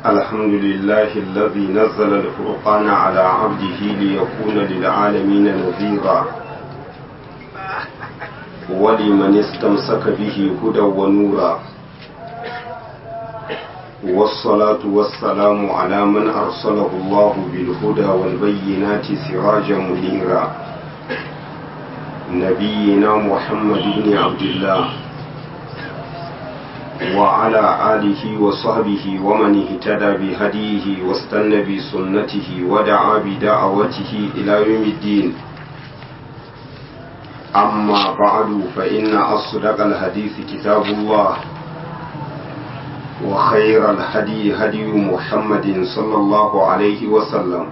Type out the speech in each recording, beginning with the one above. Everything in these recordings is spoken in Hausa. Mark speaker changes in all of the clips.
Speaker 1: الحمد لله الذي نزل الفرقان على عبده ليكون للعالمين نذيرا ولمن استمسك به هدى ونورا والصلاة والسلام على من أرسله الله بالهدى والبينات سراجا منيرا نبينا محمد بن عبد الله وعلى آله وصحبه ومن اهتدى بهديه واستنى بسنته ودعا بدعوته إلى يوم الدين أما بعد فإن أصدق الحديث كتاب الله وخير الهدي هدي محمد صلى الله عليه وسلم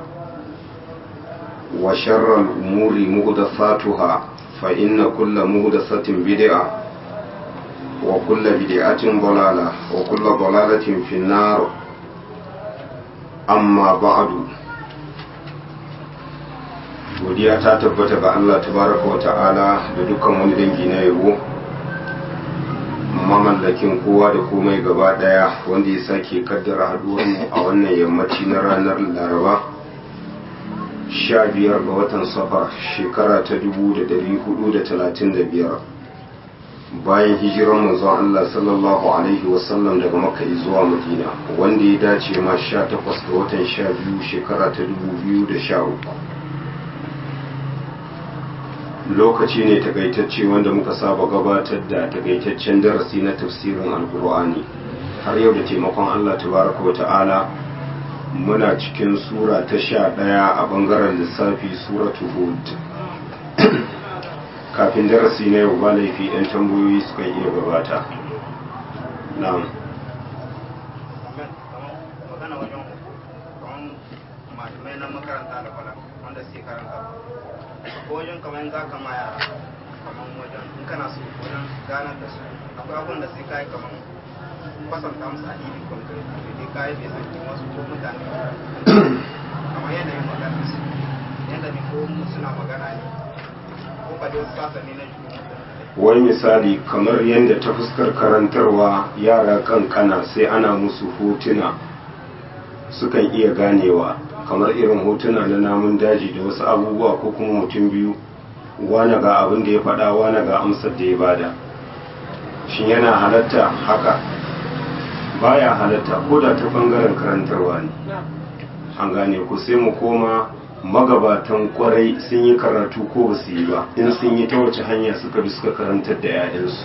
Speaker 1: وشر الأمور مهدفاتها فإن كل مهدفة بدعة وكل بدعة ضلالة وكل ضلالة في النار أما بعد godiya ta tabbata ga Allah tabaraka wa ta'ala da dukkan wani dangi na yabo mamallakin kowa da komai gaba daya wanda ya sake kaddara haduwar mu a wannan yammaci na ranar laraba sha biyar ga watan safar shekara ta dubu da dari hudu da talatin da biyar bayan hijiran manzon Allah sallallahu alaihi wasallam daga makka zuwa madina wanda ya dace ma sha takwas ga watan sha biyu shekara ta dubu biyu da sha uku lokaci ne takaitacce wanda muka saba gabatar da takaitaccen darasi na tafsirin alkur'ani har yau da taimakon allah tabaraka wa ta'ala muna cikin sura ta sha ɗaya a ɓangaren lissafi suratu hud kafin darasi na yau ba laifi 'yan tambayoyi suka iya gabata na'am
Speaker 2: ko wajen kamar za ka ma yara kamar wajen in kana so wajen ganar da su akwai abin da sai kai kamar kwasanta musu a iri kwankiri da dai kayi bai san wasu ko mutane kamar yanayin magana su yadda ne ko suna magana ne ko ba dai sasa ne na juna
Speaker 1: wai misali kamar yadda ta fuskar karantarwa yara kankana sai ana musu hotuna sukan iya ganewa kamar irin hotuna na namun daji da wasu abubuwa ko kuma mutum biyu wane ga abin da ya faɗa wane ga amsar da ya bada shi yana halatta haka baya halatta ko da ta bangaren karantarwa ne an gane ku sai mu koma magabatan kwarai sun yi karatu ko ba su yi ba in sun yi ta wace hanya suka bi suka karantar da 'ya'yansu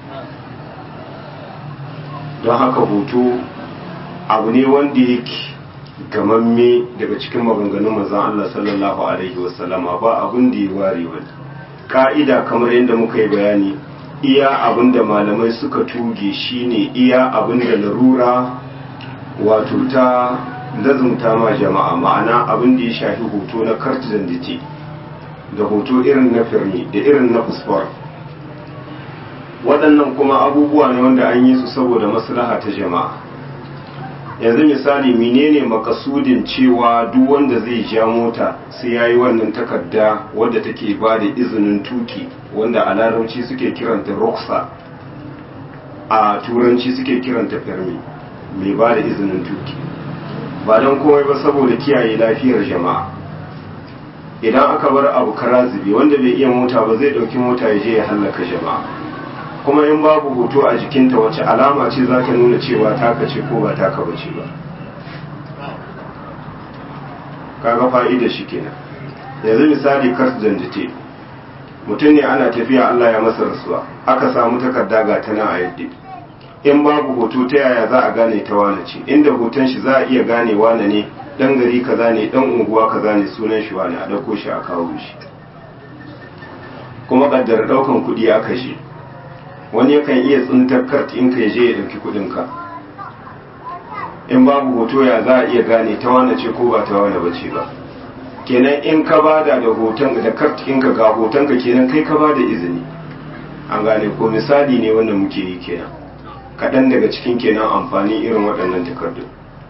Speaker 1: don haka hoto abu ne wanda yake gamamme daga cikin maganganun manzon Allah sallallahu alaihi wasallama ba abin da ya ware wani ka'ida kamar yadda muka yi bayani iya abin da malamai suka tuge shine iya abin da larura wato ta lazumta ma jama'a ma'ana abin da ya shafi hoto na carte d'identité da hoto irin na firmi da irin na fusfor waɗannan kuma abubuwa ne wanda an yi su saboda maslaha ta jama'a yanzu misali menene makasudin cewa duk wanda zai ja mota sai ya yi wannan takarda wadda take ba da izinin tuki wanda a larabci suke kiranta roksa a turanci suke kiranta fermi mai ba da izinin tuki ba don komai ba saboda kiyaye lafiyar jama'a idan aka bar abu kara zube wanda bai iya mota ba zai ɗauki mota ya je ya hallaka jama'a kuma in babu hoto a jikinta wace alama ce za ta nuna cewa taka ce ko ba taka bace ba kaga fa'ida shi kenan yanzu misali kars dandite mutum ne ana tafiya Allah ya masa rasuwa aka samu takarda ga ta nan a yadda in babu hoto ta yaya za a gane ta wane ce inda hoton shi za a iya gane wane ne dan gari kaza ne dan unguwa kaza ne sunan shi wane a dauko shi a kawo shi kuma kaddara daukan kuɗi aka shi wani yakan iya tsintar kart in ka je ya ɗauki kuɗinka in babu hoto ya za a iya gane ta wane ce ko ba ta wane ba ce ba kenan in ka bada da hoton da kart ɗinka ga hotonka kenan kai ka bada izini an gane ko misali ne wanda muke yi kenan kaɗan daga cikin kenan amfani irin waɗannan takardun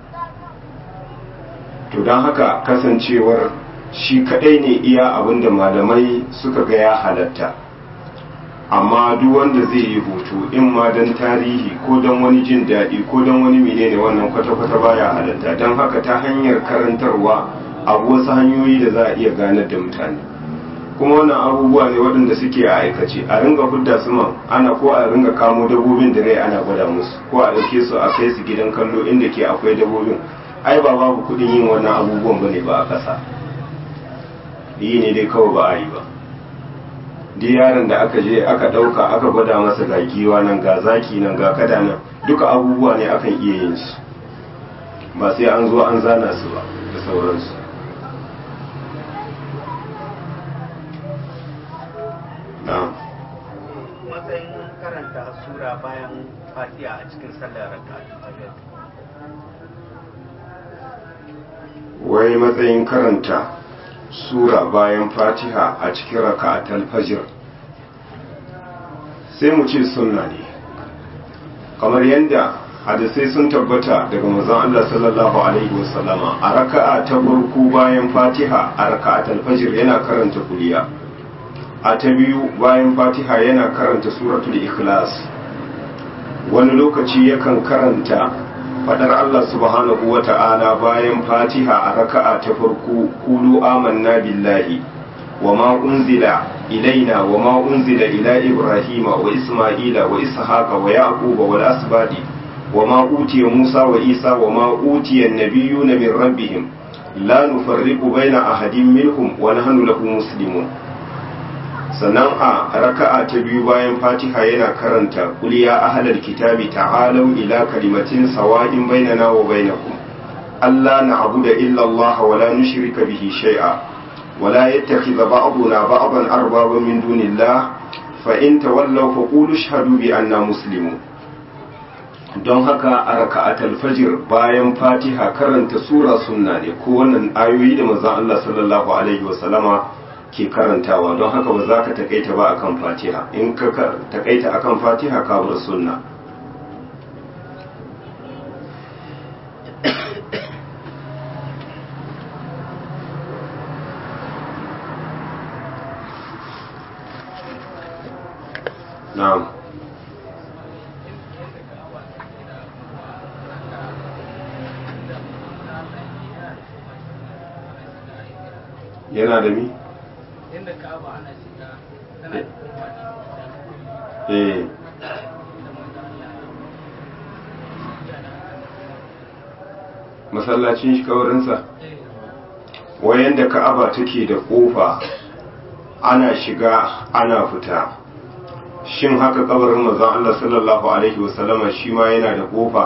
Speaker 1: to don haka kasancewar shi kaɗai ne iya abin da malamai suka ga ya halatta amma duk wanda zai yi hoto in ma don tarihi ko don wani jin daɗi ko don wani menene wannan kwata-kwata baya halatta don haka ta hanyar karantarwa a wasu hanyoyi da za a iya ganar da mutane kuma wannan abubuwa ne waɗanda suke a aikace a ringa hudda su man ana ko a ringa kamo dabobin da rai ana gwada musu ko a ɗauke su a kai su gidan kallo inda ke akwai dabobin ai ba babu kuɗin yin wannan abubuwan bane ba a ƙasa yi ne dai kawai ba a yi ba duk yaron da aka je aka ɗauka aka gwada masa ga giwa nan ga zaki nan ga kada nan duka abubuwa ne akan iya yin su ba sai an zo an zana su ba da sauransu
Speaker 2: matsayin karanta sura bayan fatiha a cikin sallar raka
Speaker 1: wai matsayin karanta sura bayan fatiha a cikin raka'atul fajr sai mu ce sunna ne kamar yadda hadisai sun tabbata daga manzon Allah sallallahu alaihi wasallama a raka'a ta farko bayan fatiha a raka'atul fajr yana karanta kuliya a ta biyu bayan fatiha yana karanta suratul ikhlas wani lokaci yakan karanta fadar Allah subhanahu wa ta'ala bayan fatiha a raka'a ta farko kulu amanna billahi wa ma unzila ilaina wa ma unzila ila ibrahima wa isma'ila wa ishaqa wa yaquba wal asbadi wa ma utiya musa wa isa wa ma utiya an-nabiyyuna min rabbihim la nufarriqu baina ahadin minhum wa nahnu lahu muslimun sannan a raka'a ta biyu bayan fatiha yana karanta qul ya ahlal kitabi ta'alu ila kalimatin sawa'in bainana wa bainakum alla na'budu illa Allah wa la nushrika bihi shay'a wa la yattakhidha ba'duna ba'dan arbaba min dunillah fa in tawallaw faqulu ashhadu bi anna muslimun don haka a raka'atul fajr bayan fatiha karanta sura sunna ne ko wannan ayoyi da manzon Allah sallallahu alaihi wa sallama ke karantawa don haka ba za ka takaita ba akan fatiha in ka takaita akan fatiha ka bar sunna na'am yana da mi?
Speaker 3: inda ka'aba ana shiga tana da kofa
Speaker 1: eh masallacin shi kawarinsa wayan da ka'aba take da kofa ana shiga ana fita shin haka kabarin manzon Allah sallallahu alaihi wasallama shi ma yana da kofa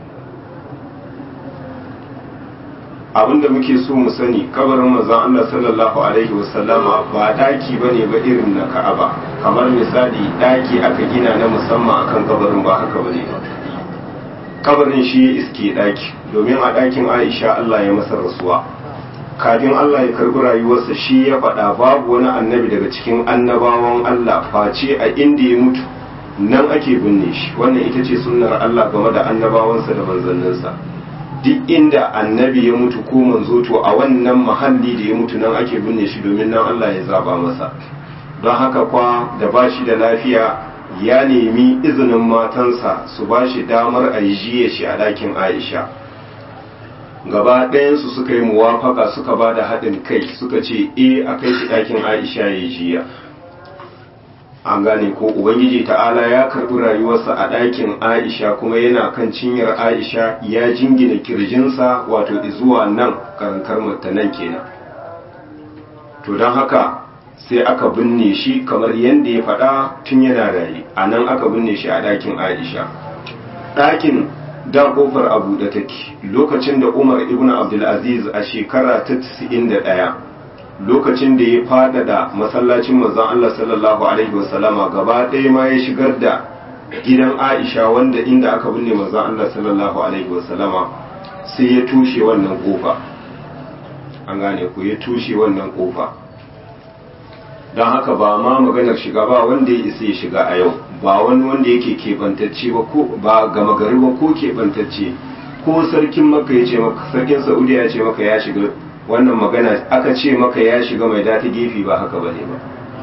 Speaker 1: abinda muke so mu sani kabarin manzon Allah sallallahu alaihi wasallama ba daki bane ba irin na Ka'aba kamar misali daki aka gina na musamman akan kabarin ba haka bane ba kabarin shi ya iske daki domin a dakin Aisha Allah ya masa rasuwa kafin Allah ya karbi rayuwarsa shi ya faɗa babu wani annabi daga cikin annabawan Allah face a inda ya mutu nan ake binne shi wannan ita ce sunnar Allah game da annabawansa da manzanninsa duk inda annabi ya mutu ko manzo to a wannan mahalli da ya mutu nan ake binne shi domin nan Allah ya zaba masa don haka kwa da ba shi da lafiya ya nemi izinin matansa su ba shi damar a yi jiye shi a ɗakin Aisha gaba ɗayansu suka yi muwafaka suka ba da haɗin kai suka ce e a kai shi ɗakin Aisha ya jiya an gane ko ubangiji ta'ala ya karbi rayuwarsa a ɗakin aisha kuma yana kan cinyar aisha ya jingina kirjinsa wato zuwa nan karankar nan kenan to don haka sai aka binne shi kamar yadda ya faɗa tun yana raye a nan aka binne shi a ɗakin aisha ɗakin da ƙofar a buɗe take lokacin da umar ibn abdulaziz a shekara ta 91 lokacin da ya fadada masallacin manzon Allah sallallahu alaihi wasallama gaba ɗaya ma ya shigar da gidan Aisha wanda inda aka binne manzon Allah sallallahu alaihi wasallama sai ya tushe wannan kofa an gane ku ya tushe wannan kofa don haka ba ma maganar shiga ba wanda ya isa ya shiga a yau ba wani wanda yake keɓantacce ba ko ba gama gari ba ko keɓantacce ko sarkin maka ya ce maka sarkin saudiya ya ce maka ya shiga wannan magana aka ce maka ya shiga mai data gefe ba haka bane ba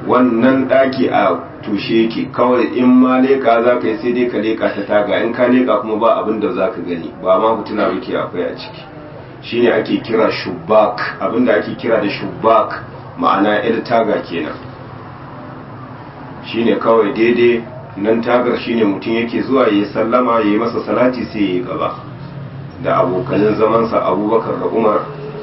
Speaker 1: wannan ɗaki a tushe yake kawai in ma leƙa za ka yi sai dai ka leƙa ta taga in ka leƙa kuma ba abin da za ka gani ba ma hutuna muke akwai a ciki shine ake kira shubak abinda ake kira da shubak ma'ana il taga kenan shine kawai daidai nan tagar shine mutum yake zuwa ya sallama ya yi masa salati sai ya yi gaba da abokanin zamansa abubakar da umar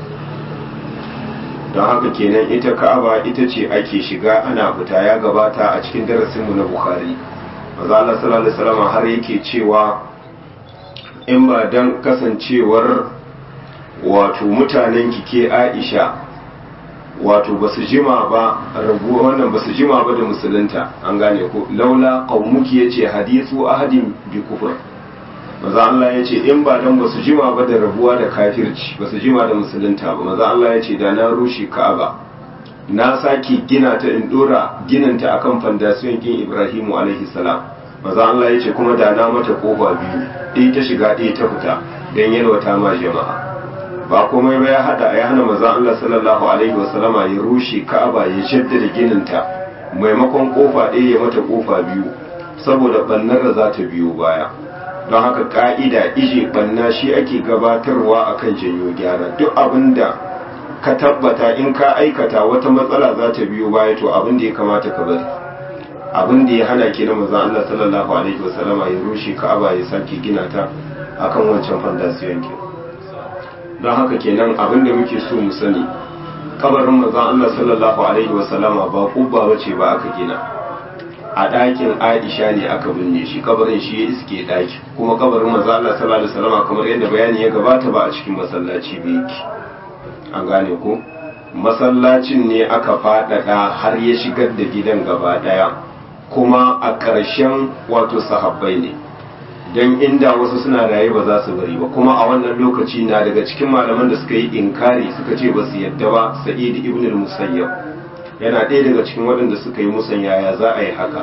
Speaker 1: don haka kenan ita ka'aba ita ce ake shiga ana fita ya gabata a cikin darasinmu na bukhari maza Allah sallallahu alaihi wasallam har yake cewa in ba dan kasancewar wato mutanen kike Aisha wato basu jima ba rabu wannan basu jima ba da musulunta an gane ko laula qaumuki yace hadithu ahadin bi kufr maza Allah yace in ba dan basu jima ba da rabuwa da kafirci basu jima da musulunta ba maza Allah yace da na rushe Ka'aba na sake gina ta in dora ginanta akan fandasiyon kin Ibrahimu alaihi salam maza Allah yace kuma da na mata kofa biyu ɗaya ta shiga ɗaya ta fita dan yalwata ma jama'a ba komai ba ya hada ya hana manzon Allah sallallahu alaihi wasallama ya rushe Ka'aba ya jaddada gininta maimakon kofa ɗaya ya mata kofa biyu saboda bannar da za ta biyo baya don haka ka'ida ije banna shi ake gabatarwa akan janyo gyara duk abinda ka tabbata in ka aikata wata matsala za ta biyo baya to abin da ya kamata ka bari abin da ya hana ke na manzon Allah sallallahu alaihi wasallama ya rushe Ka'aba ya sake gina ta akan wancan fandasiyon kenan don haka kenan abin da muke so mu sani kabarin manzon Allah sallallahu alaihi wasallama ba kubba bace ba aka gina a ɗakin Aisha ne aka binne shi kabarin shi ya iske ɗaki kuma kabarin manzon Allah sallallahu alaihi wasallama kamar yadda bayani ya gabata ba a cikin masallaci ba yake an gane ko masallacin ne aka faɗaɗa har ya shigar da gidan gaba ɗaya kuma a ƙarshen wato sahabbai ne don inda wasu suna raye ba za su bari ba kuma a wannan lokaci na daga cikin malaman da suka yi inkari suka ce ba su yadda ba sa'id ibn al-musayyab yana ɗaya daga cikin waɗanda suka yi musanya ya za a yi haka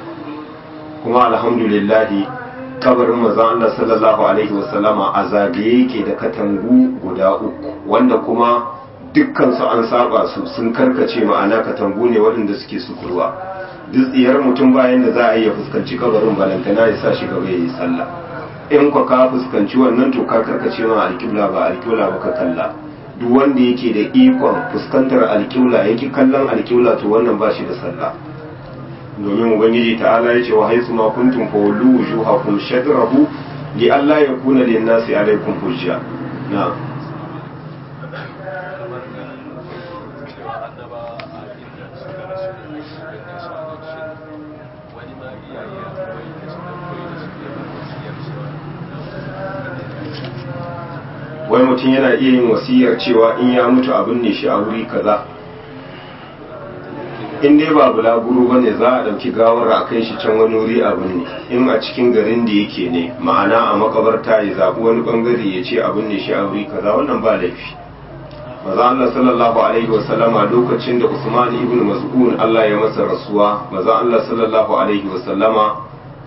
Speaker 1: kuma alhamdulillah kabarin manzon Allah sallallahu alaihi wasallama a zagaye yake da katangu guda uku wanda kuma dukkan su an saba su sun karkace ma'ana katangu ne waɗanda suke sukurwa duk tsiyar mutum bayan da za a iya fuskanci kabarin balantana ya sa shi gaba ya yi sallah in kwa ka fuskanci wannan to ka karkace ma alƙibla ba alƙibla ba ka kalla duk wanda yake da ikon fuskantar alƙibla yake kallon alƙibla to wannan ba shi da sallah domin ubangiji ta'ala ya ce wa haisu ma kuntum fa wallu wujuhakum shadrahu li alla yakuna lin nasi alaikum hujja na'am wai mutum yana iya yin wasiyar cewa in ya mutu abin ne shi a wuri kaza in dai ba bulaguro ba ne za a ɗauki gawar a kai shi can wani wuri abin ne in a cikin garin da yake ne ma'ana a makabarta ya zaɓi wani ɓangare ya ce abin ne shi a wuri kaza wannan ba laifi maza Allah sallallahu alaihi wa sallama lokacin da Usman ibn Mas'ud Allah ya masa rasuwa maza Allah sallallahu alaihi wa sallama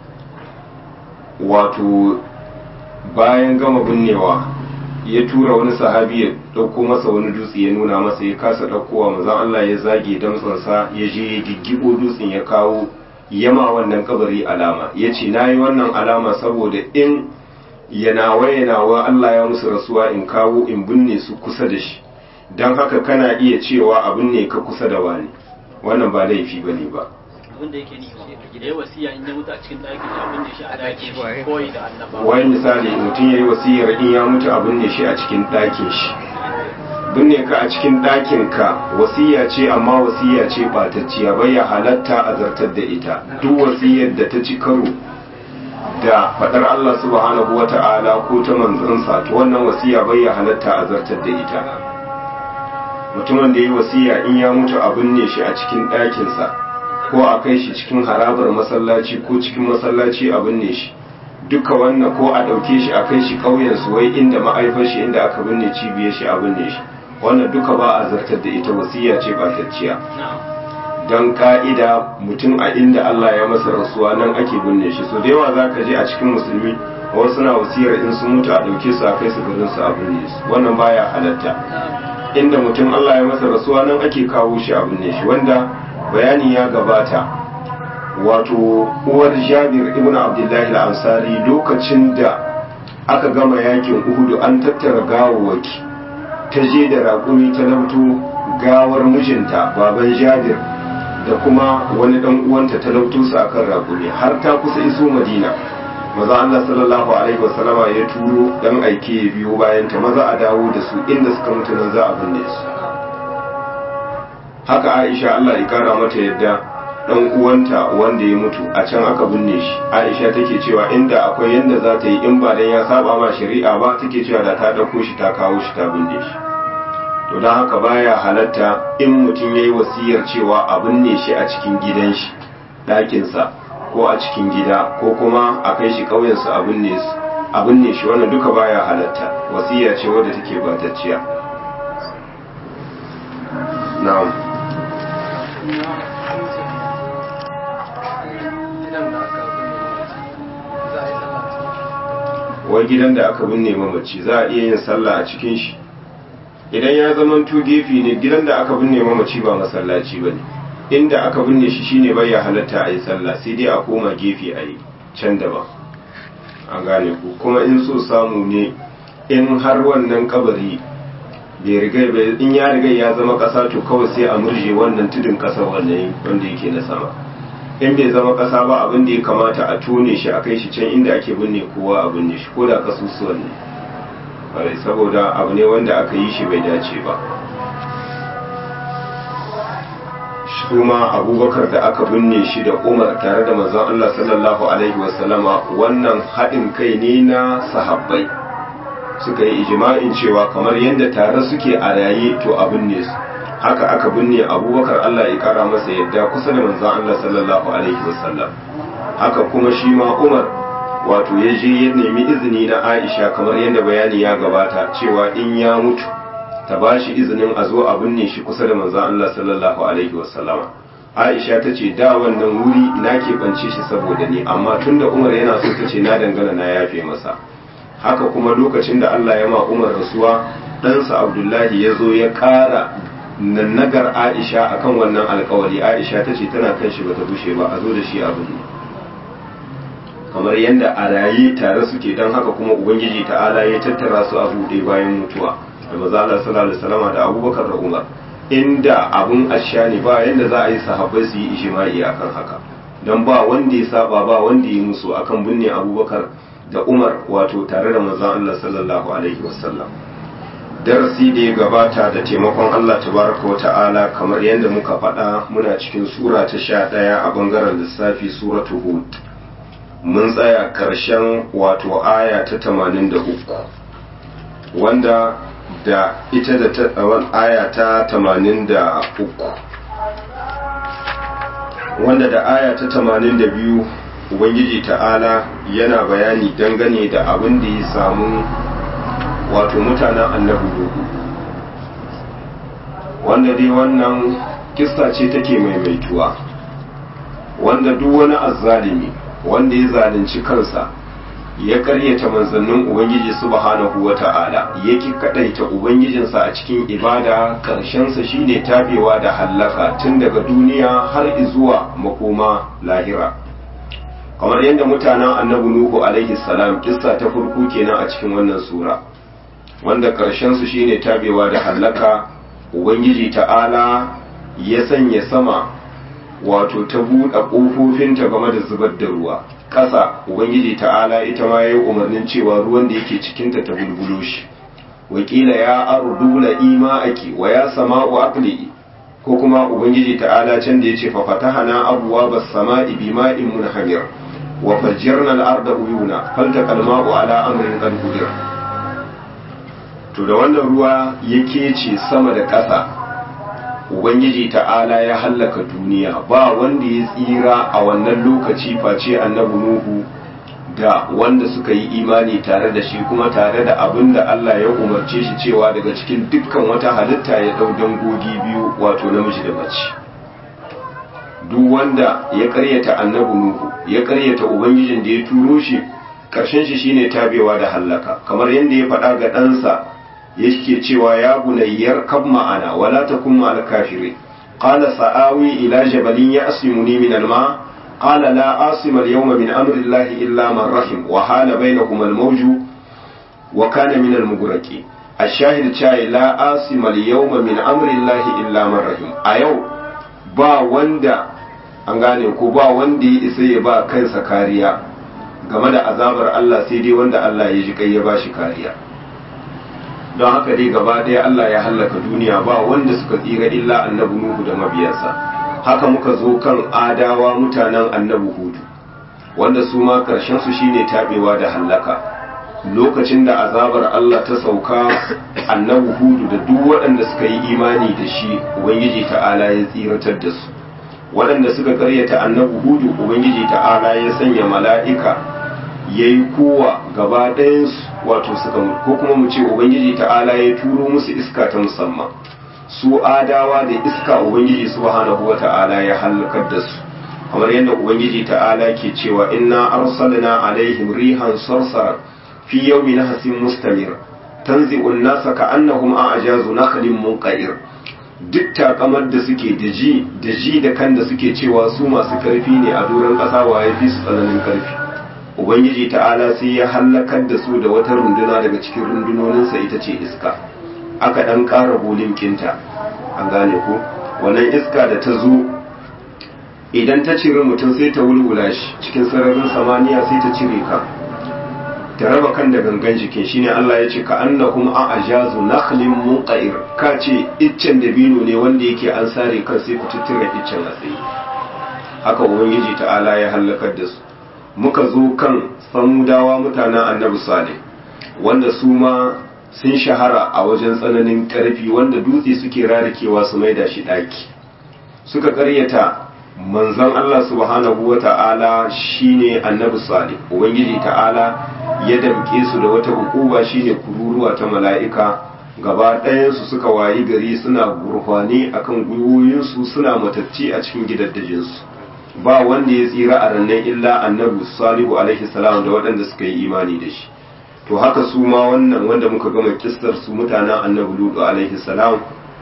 Speaker 1: wato bayan gama binnewa ya tura wani sahabi ya ɗauko masa wani dutse ya nuna masa ya kasa ɗaukowa mazan Allah ya zage damtsansa ya je ya giggibo dutsen ya kawo yama wannan kabari alama ya ce na yi wannan alama saboda in yanawa yanawa Allah ya musu rasuwa in kawo in binne su kusa da shi don haka kana iya cewa abin ne ka kusa da wani wannan ba laifi ba ne ba
Speaker 3: abin da yake ni da ya wasiya in ya mutu a cikin ɗakin shi abin da shi a ɗakin shi koyi da annaba
Speaker 1: wai misali mutum ya yi wasiyar in ya mutu a binne shi a cikin ɗakin shi binne ka a cikin ɗakin ka wasiya ce amma wasiya ce ɓatacciya bai ya halatta a zartar da ita duk wasiyar da ta ci karo da faɗar Allah subhanahu wa ta'ala ko ta manzansa to wannan wasiya bai ya halatta a zartar da ita mutumin da ya yi wasiya in ya mutu a binne shi a cikin ɗakinsa ko a kai shi cikin harabar masallaci ko cikin masallaci a binne shi duka wannan ko a ɗauke shi a kai shi ƙauyen su wai inda ma'aifar shi inda aka binne cibiyar shi a binne shi wannan duka ba a zartar da ita wasiya ce batacciya don ka'ida mutum a inda Allah ya masa rasuwa nan ake binne shi so da yawa za ka je a cikin musulmi wasu na wasiyar in sun mutu a ɗauke su a kai su garin su a binne su wannan baya halatta inda mutum Allah ya masa rasuwa nan ake kawo shi a binne shi wanda bayani ya gabata wato uwar jabir ibn abdullahi al-ansari lokacin da aka gama yakin uhudu an tattara gawawaki ta je da raƙumi ta lauto gawar mijinta baban jabir da kuma wani dan uwanta ta lauto su akan raƙumi har ta kusa iso madina maza Allah sallallahu alaihi wasallama ya turo dan aike ya biyo bayan ta maza a dawo da su inda suka mutu nan za a binne su haka Aisha Allah ya kara mata yadda dan uwanta wanda ya mutu a can aka binne shi Aisha take cewa inda akwai yanda za ta yi in ba dan ya saba ma shari'a ba take cewa da ta dauko shi ta kawo shi ta binne shi to don haka baya halatta in mutum yayi wasiyar cewa a binne shi a cikin gidan shi ɗakinsa ko a cikin gida ko kuma a kai shi ƙauyensu a binne su a binne shi wannan duka baya halatta wasiya ce wadda take batacciya na'am wai gidan da aka binne mamaci za a iya yin sallah a cikin shi idan ya zama to gefe ne gidan da aka binne mamaci ba masallaci ba ne inda aka binne shi shine bai ya halatta a yi sallah sai dai a koma gefe a yi can daban an gane ku kuma in so samu ne in har wannan kabari bai riga bai in ya riga ya zama kasa to kawai sai a murje wannan tudun kasa wannan wanda yake na sama in bai zama kasa ba abin da ya kamata a tone shi a kai shi can inda ake binne kowa a binne shi ko da kasusuwan ne saboda abu ne wanda aka yi shi bai dace ba kuma abubakar da aka binne shi da umar tare da manzon Allah sallallahu alaihi wasallama wannan haɗin kai ne na sahabbai suka yi ijma'in cewa kamar yadda tare suke a raye to a binne su haka aka binne abubakar Allah ya kara masa yadda kusa da manzon Allah sallallahu alaihi wasallam haka kuma shi ma umar wato ya je ya nemi izini na aisha kamar yadda bayani ya gabata cewa in ya mutu ta ba shi izinin a zo a binne shi kusa da manzan Allah sallallahu alaihi wasallama Aisha ta ce da wannan wuri na keɓance shi saboda ni amma tun da Umar yana so ta ce na dangana na yafe masa haka kuma lokacin da Allah ya ma Umar rasuwa ɗansa Abdullahi ya zo ya ƙara nannagar Aisha akan wannan alkawari Aisha ta ce tana kan shi bata bushe ba a zo da shi a binne kamar yadda a raye tare suke don haka kuma Ubangiji ta'ala ya tattara su a buɗe bayan mutuwa da maza Allah sallallahu alaihi wasallam da Abubakar da Umar inda abun asha ne ba yanda za a yi sahabbai su yi ijma'i akan haka dan ba wanda ya saba ba wanda ya musu akan binne Abubakar da Umar wato tare da manzon Allah sallallahu alaihi wasallam darasi da ya gabata da taimakon Allah tabaraka wata'ala kamar yadda muka faɗa muna cikin sura ta sha ɗaya a bangaren lissafi suratu hud mun tsaya ƙarshen wato aya ta tamanin da uku wanda da ita da aya ta tamanin da uku wanda da aya ta tamanin da biyu ubangiji ta'ala yana bayani dangane da abin da ya samu wato mutanen annabi dogo wanda dai wannan kissa ce take maimaituwa wanda duk wani azzalimi wanda ya zalunci kansa ya karyata manzannin ubangiji subhanahu wata'ala yake kadaita ubangijinsa a cikin ibada karshensa shine tabewa da hallaka tun daga duniya har zuwa makoma lahira kamar yadda mutanen annabi nuhu alaihi salam kissa ta farko kenan a cikin wannan sura wanda karshensu shine tabewa da hallaka ubangiji ta'ala ya sanya sama wato ta buɗe ƙofofinta game da zubar da ruwa ƙasa ubangiji ta'ala ita ma ya yi umarnin cewa ruwan da yake cikinta ta bulbulo shi wakila ya ardu la ima aki wa ya sama'u aqli ko kuma ubangiji ta'ala can da yace fa fatahana abwa bas sama'i bima'in munhamir wa fajjarna al-arda uyuna faltaqa al-ma'u ala amrin qad qudira to da wannan ruwa yake ce sama da ƙasa ubangiji ta'ala ya hallaka duniya ba wanda ya tsira a wannan lokaci face annabi nuhu da wanda suka yi imani tare da shi kuma tare da abin da Allah ya umarce shi cewa daga cikin dukkan wata halitta ya ɗau dangogi biyu wato namiji da mace duk wanda ya karyata annabi nuhu ya karyata ubangijin da ya turo shi karshen shi shine tabewa da hallaka kamar yadda ya faɗa ga ɗansa yake cewa ya bunayyar kab ma'ana wala takun ma'al kafirin qala sa'awi ila jabalin ya'simuni min al-ma qala la asima al-yawma min amri Allah illa man rahim wa hala bainahuma al-mawju wa kana min al-mughraqi ash-shahid chai la asima al-yawma min amri Allah illa man rahim a yau ba wanda an gane ko ba wanda ya isa ya ba kansa kariya game da azabar Allah sai dai wanda Allah ya ji kai ya bashi kariya don haka dai gaba ɗaya Allah ya hallaka duniya ba wanda suka tsira illa annabi Nuhu da mabiyansa haka muka zo kan adawa mutanen annabi Hudu wanda su ma karshen su shine tabewa da hallaka lokacin da azabar Allah ta sauka annabi Hudu da duk waɗanda suka yi imani da shi ubangiji ta'ala ya tsiratar da su waɗanda suka karyata annabi Hudu ubangiji ta'ala ya sanya mala'ika yayi kowa gaba ɗayansu wato suka mutu ko kuma mu ce ubangiji ta'ala ya turo musu iska ta musamman su adawa da iska ubangiji subhanahu wa ta'ala ya halakar da su kamar yadda ubangiji ta'ala ke cewa inna arsalna alaihim rihan sarsara fi yawmin hasin mustamir tanzi'u an-nasa ka'annahum a'jazu nakhlin munqa'ir duk takamar da suke da ji da ji da kan da suke cewa su masu karfi ne a doron ƙasa waye fi su tsananin karfi ubangiji ta'ala sai ya hallakar da su da wata runduna daga cikin rundunoninsa ita ce iska aka ɗan ƙara bolin kinta an gane ko wannan iska da ta zo idan ta cire mutum sai ta wulwula shi cikin sararin samaniya sai ta cire ka ta raba kan da gangan jikin shine Allah ya ce ka annahum a ajazu nakhlin munqair ka ce iccen dabino ne wanda yake an sare kan sai ku tuttura iccen a tsaye haka ubangiji ta'ala ya hallakar da su muka zo kan samudawa mutanen annabi salih wanda su ma sun shahara a wajen tsananin ƙarfi wanda dutse suke rarikewa su maida shi ɗaki suka ƙaryata manzon Allah subhanahu wa ta'ala shine annabi salih ubangiji ta'ala ya damke su da wata hukuma shine kururuwa ta mala'ika gaba ɗayansu suka wayi gari suna gurfani akan gwiwoyinsu suna matacci a cikin gidaddajinsu ba wanda ya tsira a rannan illa annabi salihu alaihi salam da waɗanda suka yi imani da shi to haka su ma wannan wanda muka gama kistar su mutanen annabi lutu alaihi salam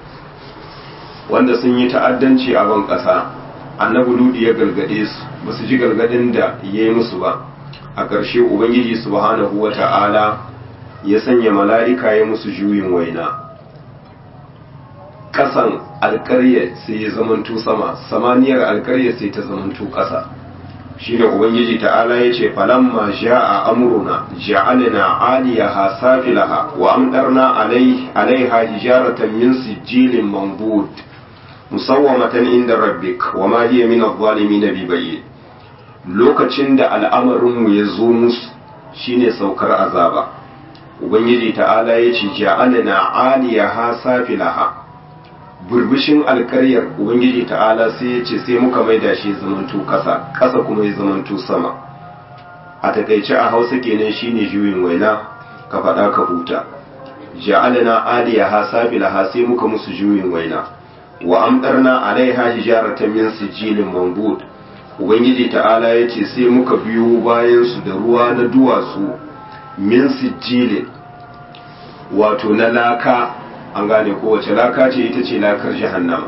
Speaker 1: wanda sun yi ta'addanci a ban ƙasa annabi lutu ya gargade su ba su ji gargadin da ya yi musu ba a ƙarshe ubangiji subhanahu wa ta'ala ya sanya mala'ika ya musu juyin waina ƙasan alƙarya sai ya zamanto sama samaniyar alƙarya sai ta zamanto ƙasa shi ne ubangiji ta'ala ya ce falamma ja'a amruna ja'alna aliyaha safilaha wa amdarna alaiha hijaratan min sijilin manbud musawwamatan inda rabbik wa ma hiya min adh-dhalimin bi bayyin lokacin da al'amarinmu ya zo musu shine saukar azaba ubangiji ta'ala ya ce ja'alna aliyaha safilaha burbushin alkaryar ubangiji ta'ala sai ya ce sai muka maida shi zamanto ƙasa ƙasa kuma ya zamanto sama a takaice a hausa kenan shine juyin waina ka faɗa ka huta ja'alna aliyaha safilaha sai muka musu juyin waina wa amdarna alaiha hijaratan min sijilin manbud ubangiji ta'ala ya ce sai muka biyo bayansu da ruwa na duwatsu min sijilin wato na laka an gane kowace laka ce ita ce lakar jahannama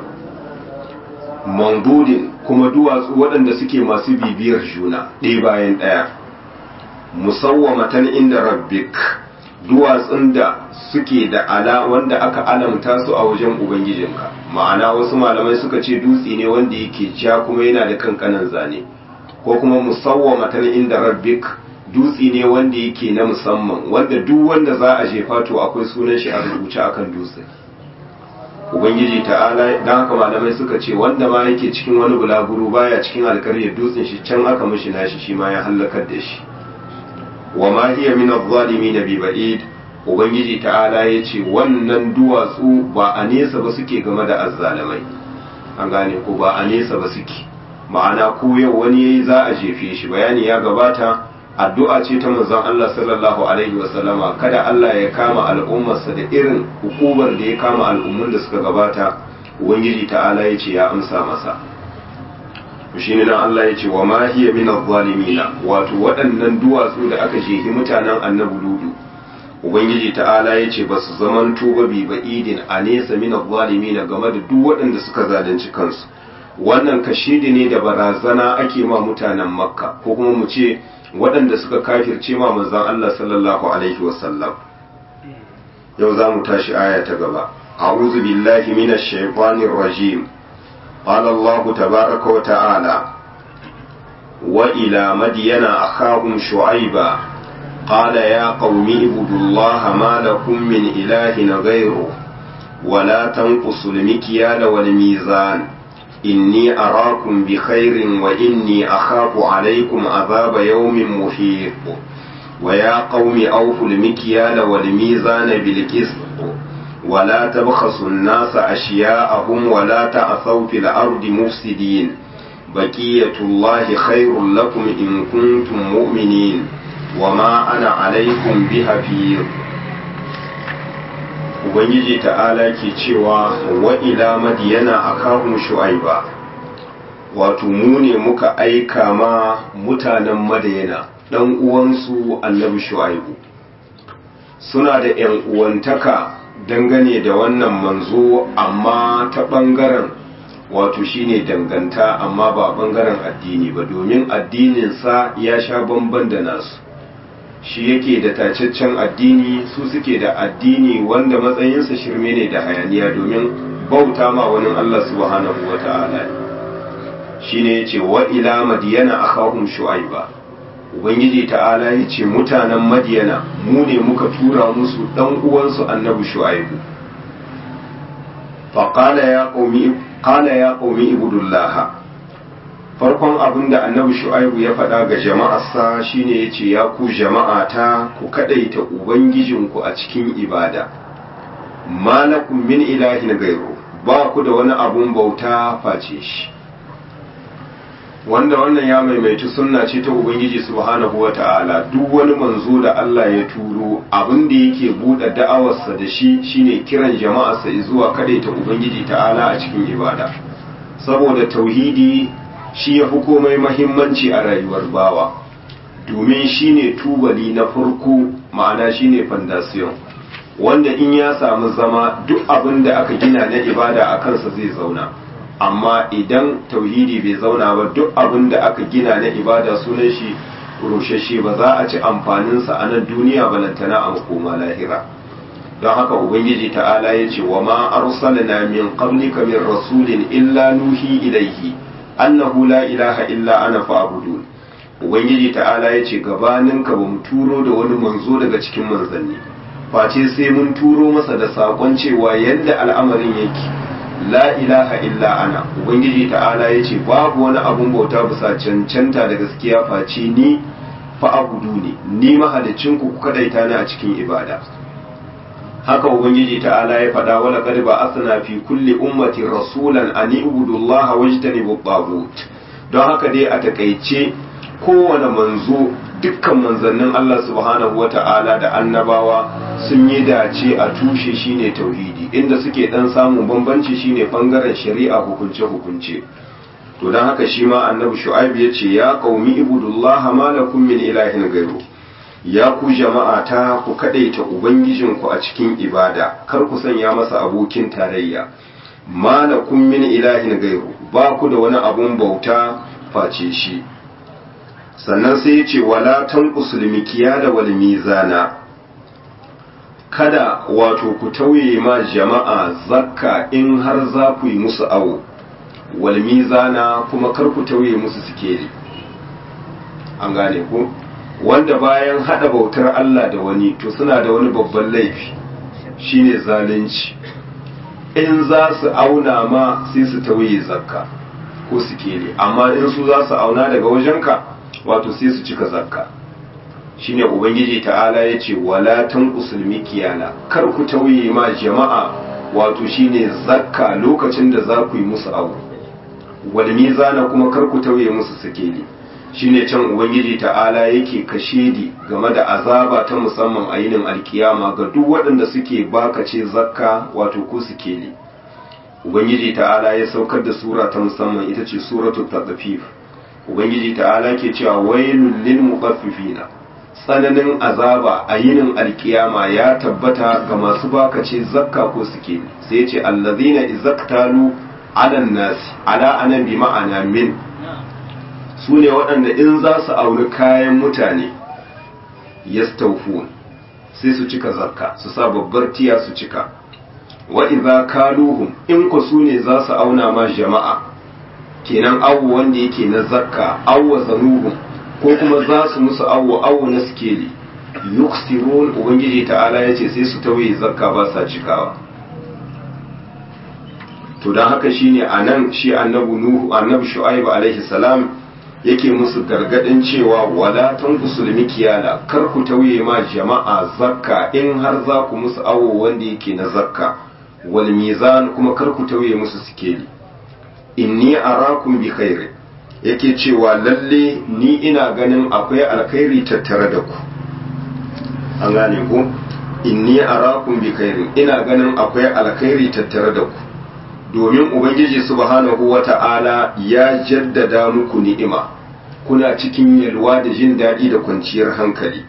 Speaker 1: mandudin kuma duwatsu waɗanda suke masu bibiyar juna ɗaya bayan ɗaya musawwamatan inda rabbik duwatsun da suke da ala wanda aka alamta su a wajen ubangijinka ma'ana wasu malamai suka ce dutse ne wanda yake ja kuma yana da kankanan zane ko kuma musawwamatan inda rabbik dutse ne wanda yake na musamman wanda duk wanda za a jefa to akwai sunan shi a rubuce akan dutse ubangiji ta'ala dan haka malamai suka ce wanda ma yake cikin wani bulaguro baya cikin alkaryar dutsen shi can aka mishi nashi shi ma ya halakar da shi wa ma hiya min adh-dhalimin bi ba'id ubangiji ta'ala ya ce wannan duwatsu ba a nesa ba suke game da azzalamai an gane ko ba a nesa ba suke ma'ana ko yau wani yayi za a jefe shi bayani ya gabata addu'a ce ta manzon Allah sallallahu alaihi wasallama kada Allah ya kama al'ummarsa da irin hukumar da ya kama al'ummun da suka gabata ubangiji ta'ala ya ce ya amsa masa shi ne nan Allah ya ce wa ma hiya min adh wato waɗannan duwatsu da aka jehi mutanen annabi ludu ubangiji ta'ala ya ce ba su zaman tuba bi ba'idin a nesa min zalimi na game da duk waɗanda suka zalunci kansu wannan kashidi ne da barazana ake ma mutanen makka ko kuma mu ce waɗanda suka kafirce ma manzon Allah sallallahu alaihi wasallam yau za mu tashi aya ta gaba a'udhu billahi minash shaitanir rajim qala Allah tabaaraka wa ta'ala wa ila madyana akhahum shu'aiba qala ya qaumi ibudullaha ma lakum min ilahin ghayruhu ولا تنقصوا المكيال والميزان إني أراكم بخير وإني أخاف عليكم عذاب يوم محيط ويا قوم أوفوا المكيال والميزان بالقسط ولا تبخسوا الناس أشياءهم ولا تعثوا في الأرض مفسدين بقية الله خير لكم إن كنتم مؤمنين وما أنا عليكم بحفيظ ubangiji ta'ala ke cewa wa ila madiyana akahum shu'aiba wato mu ne muka aika ma mutanen madiyana dan uwansu annabi shu'aibu suna da yan uwantaka dangane da wannan manzo amma ta bangaren wato shine danganta amma ba bangaren addini ba domin addininsa ya sha bamban da nasu shi yake da tacaccen addini su suke da addini wanda matsayinsa shirme ne da hayaniya domin bauta ma wani Allah subhanahu wa ta'ala shi ne ce wa ila madiyana akhahum shu'aiba ubangiji ta'ala ya ce mutanen madiyana mu ne muka tura musu dan uwansu annabi shu'aibu fa qala ya qaumi qala ya qaumi ibudullah farkon abin da annabi shu'aibu ya faɗa ga jama'arsa shine ya ce ya ku jama'ata ku kaɗaita ubangijinku a cikin ibada malakum min ilahin gairu ba ku da wani abun bauta face shi wanda wannan ya maimaitu sunna ce ta ubangiji subhanahu wa ta'ala duk wani manzo da Allah ya turo abin da yake buɗe da'awarsa da shi shine kiran jama'arsa zuwa kaɗaita ubangiji ta'ala a cikin ibada saboda tauhidi shi ya fi komai mahimmanci a rayuwar bawa domin shi ne tubali na farko ma'ana shi ne fandasiyon wanda in ya samu zama duk abin da aka gina na ibada a kansa zai zauna amma idan tauhidi bai zauna ba duk abin da aka gina na ibada sunan shi rushashe ba za a ci amfaninsa a nan duniya balantana a makoma lahira don haka ubangiji ta'ala ya ce wa ma arsalna min qablika min rasulin illa nuhi ilaihi annahu la ilaha illa ana fa'budun ubangiji ta'ala yace gabanin ka bamu turo da wani manzo daga cikin manzanni face sai mun turo masa da sakon cewa yadda al'amarin yake la ilaha illa ana ubangiji ta'ala yace babu wani abun bauta bisa cancanta da gaskiya face ni fa'budu ne ni mahalicin ku kadaita ni a cikin ibada haka ubangiji ta'ala ya faɗa wala qad ba'athna fi kulli ummati rasulan an ibudu allaha wajtanibu tagut don haka dai a takaice kowane manzo dukkan manzannin Allah subhanahu wata'ala da annabawa sun yi dace a tushe shine tauhidi inda suke dan samun bambanci shine bangaren shari'a hukunce hukunce to don haka shi ma annabi shu'aib ya ce ya qaumi ibudullaha ma lakum min ilahin ghayru ya ku jama'a ta ku kadaita ubangijinku a cikin ibada kar ku sanya masa abokin tarayya malakum min ilahin gairu ba ku da wani abun bauta face shi sannan sai ya ce wala tanqusul mikyala wal mizana kada wato ku tauye ma jama'a zakka in har za ku yi musu awo wal mizana kuma kar ku tauye musu sikeli an gane ku wanda bayan hada bautar Allah da wani to suna da wani babban laifi shine zalunci in za su auna ma sai su tauye zakka ko su kele amma in su za su auna daga wajenka wato sai su cika zakka shine ubangiji ta'ala ya ce wala tanqusul mikiyala kar ku tauye ma jama'a wato shine zakka lokacin da za ku yi musu abu wal mizana kuma kar ku tauye musu sikeli shine can ubangiji ta'ala yake kashedi game da azaba ta musamman a yinin alkiyama ga duk waɗanda suke bakace zakka wato ko suke ne ubangiji ta'ala ya saukar da sura ta musamman ita ce suratul tadfif ubangiji ta'ala ke cewa wailul lil mutaffifina tsananin azaba a yinin alkiyama ya tabbata ga masu bakace zakka ko suke sai ce allazina izaktalu ala nasi ala anan bi ma'ana min su ne waɗanda in za su auri kayan mutane yastawfun sai su cika zakka su sa babbar tiya su cika wa idza kaluhum in ku su ne za su auna ma jama'a kenan awu wanda yake na zakka awwa zanuhum ko kuma za su musu awo awo na skeli yuksirun ubangiji ta'ala ya ce sai su tawaye zakka ba sa cikawa to don haka shine a nan shi annabi nuhu annabi shu'aibu alaihi salam yake musu gargadin cewa wala tanqusul mikiyala kar ku tauye ma jama'a zakka in har za ku musu awo wanda yake na zakka wal mizan kuma kar ku tauye musu sikeli inni arakum bi khairin yake cewa lalle ni ina ganin akwai alkhairi tattare da ku an gane ku inni arakum bi khairin ina ganin akwai alkhairi tattare da ku domin ubangiji subhanahu wata'ala ya jaddada muku ni'ima kuna cikin yalwa da jin daɗi da kwanciyar hankali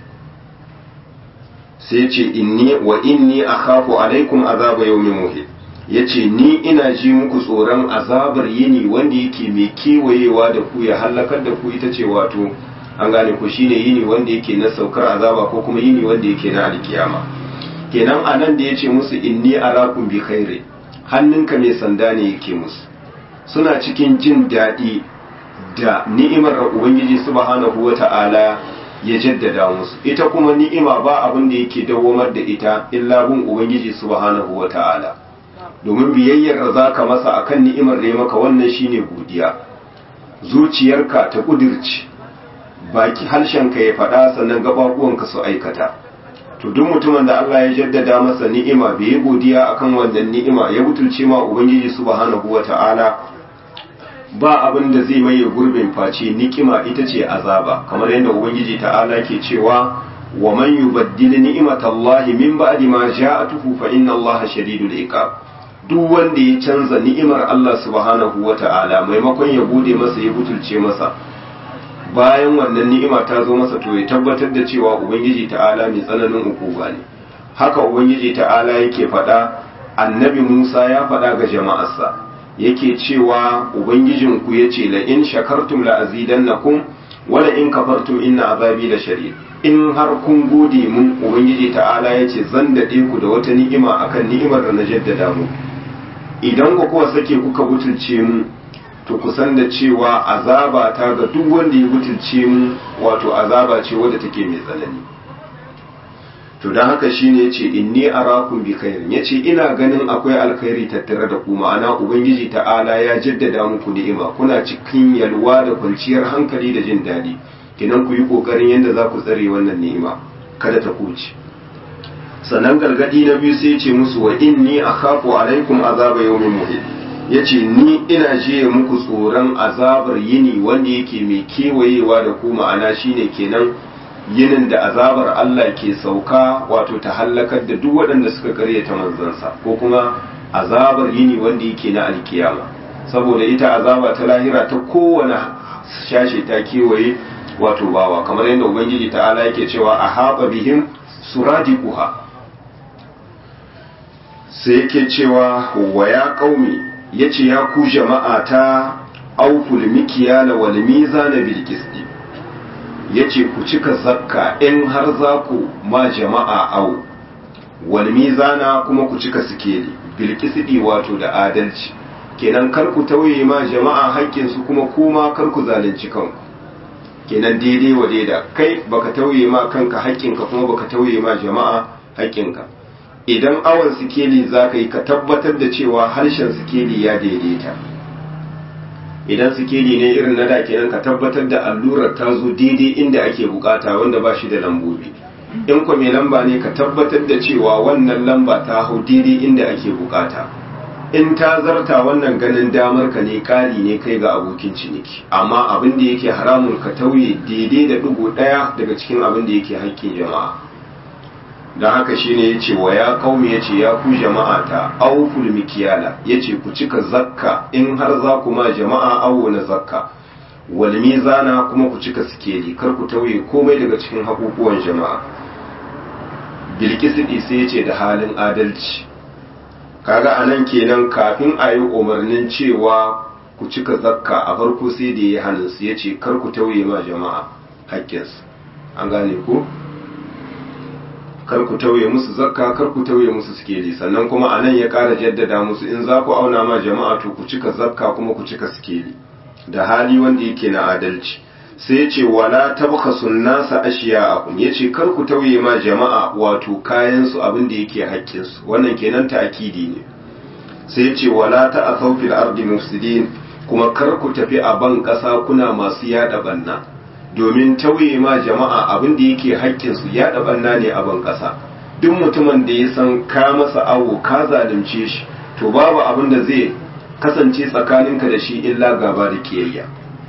Speaker 1: sai ce inni wa inni akhafu alaikum azaba yawmin muhit yace ni ina ji muku tsoron azabar yini wanda yake mai kewayewa da ku ya halakar da ku ita ce wato an gane ku shine yini wanda yake na saukar azaba ko kuma yini wanda yake na alkiyama kenan anan da yace musu inni arakum bi khairi hannunka mai sanda ne yake musu suna cikin jin daɗi da ni'imar da ubangiji subhanahu wata'ala ya jaddada musu ita kuma ni'ima ba abin da yake dawwamar da ita illa bin ubangiji subhanahu wata'ala domin biyayyar da zaka masa akan ni'imar da ya maka wannan shine godiya zuciyarka ta kudirci baki harshenka ya faɗa sannan gababuwanka su aikata to duk mutumin da Allah ya jaddada masa ni'ima bai yi godiya akan wannan ni'ima ya butulce ma ubangiji subhanahu wata'ala ba abin da zai maye gurbin face nikima ita ce azaba kamar yadda ubangiji ta'ala ke cewa wa man yubaddil ni'matallahi min ba'di ma ja'atuhu fa inna Allaha shadidul iqab duk wanda ya canza ni'imar Allah subhanahu wata'ala maimakon ya gode masa ya butulce masa bayan wannan ni'ima ta zo masa to ya tabbatar da cewa ubangiji ta'ala mai tsananin ukuba ne haka ubangiji ta'ala yake faɗa annabi Musa ya faɗa ga jama'arsa yake cewa ubangijinku ya ce la in shakartum la azidannakum wa la in kafartum inna azabi la shadid in har kun gode mun ubangiji ta'ala ya ce zan daɗe ku da wata ni'ima akan ni'imar da na jaddada mu idan ku kuwa sake kuka butulce mu to kusan da cewa azaba ta ga duk wanda ya butulce mu wato azaba ce wadda take mai tsanani to don haka shine yace inni arakum bi khairin yace ina ganin akwai alkhairi tattare da ku ma'ana ubangiji ta'ala ya jaddada muku ni'ima kuna cikin yalwa da kwanciyar hankali da jin daɗi kinan ku yi kokarin yadda za ku tsare wannan ni'ima kada ta kuce sannan gargadi na biyu sai ce musu wa inni akhafu alaikum azaba yawmin muhit yace ni ina jiye muku tsoron azabar yini wanda yake mai kewayewa da ku ma'ana shine kenan yinin da azabar Allah ke sauka wato ta hallakar da duk waɗanda suka karyata manzansa ko kuma azabar yini wanda yake na alkiyama saboda ita azaba ta lahira ta kowane shashe ta kewaye wato bawa kamar yadda ubangiji ta'ala yake cewa a haɓa bihim suradiquha sai yake cewa wa ya qaumi yace ya ku jama'a ta auful mikiyala wal mizana bil qisti ya ce ku cika zakka in har za ku ma jama'a au wal mizana kuma ku cika sikeli bilkisidi wato da adalci kenan kar ku tauye ma jama'a haƙƙinsu kuma kuma kar ku zalunci kanku kenan daidai wa daida kai baka tauye ma kanka haƙƙinka kuma baka tauye ma jama'a haƙƙinka idan awon sikeli za ka yi ka tabbatar da cewa harshen sikeli ya daidaita idan sikeli ne irin na da kenan ka tabbatar da allurar ta zo daidai inda ake bukata wanda ba shi da lambobi in kwa mai lamba ne ka tabbatar da cewa wannan lamba ta hau daidai inda ake bukata in ta zarta wannan ganin damar ka ne kari ne kai ga abokin ciniki amma abin da yake haramun ka tauye daidai da dugu daya daga cikin abin da yake haƙƙin jama'a don haka shine ya ce wa ya kaumi ya ce ya ku jama'a ta auful mikiyala ya ce ku cika zakka in har za ku ma jama'a awo na zakka wal mizana kuma ku cika sikeli kar ku tauye komai daga cikin haƙuƙuwan jama'a bilkisidi sai ya ce da halin adalci kaga anan kenan kafin a yi umarnin cewa ku cika zakka a farko sai da ya hannun su ya ce kar ku tauye ma jama'a haƙƙinsu an gane ku kar ku tauye musu zakka kar ku tauye musu sikeli sannan kuma anan ya ƙara jaddada musu in za ku auna ma jama'a to ku cika zakka kuma ku cika sikeli da hali wanda yake na adalci sai ya ce wala tabkhasun nasa ashiya'akum yace kar ku tauye ma jama'a wato kayan su abin da yake haƙƙin su wannan kenan ta'kidi ne sai ya ce wala ta'asaw fil ardi mufsidin kuma kar ku tafi a ban ƙasa kuna masu yada banna domin tauye ma jama'a abin da yake haƙƙin su yada banna ne a ban ƙasa duk mutumin da ya san ka masa awo ka zalunce shi to babu abin da zai kasance tsakaninka da shi illa gaba da kiyayya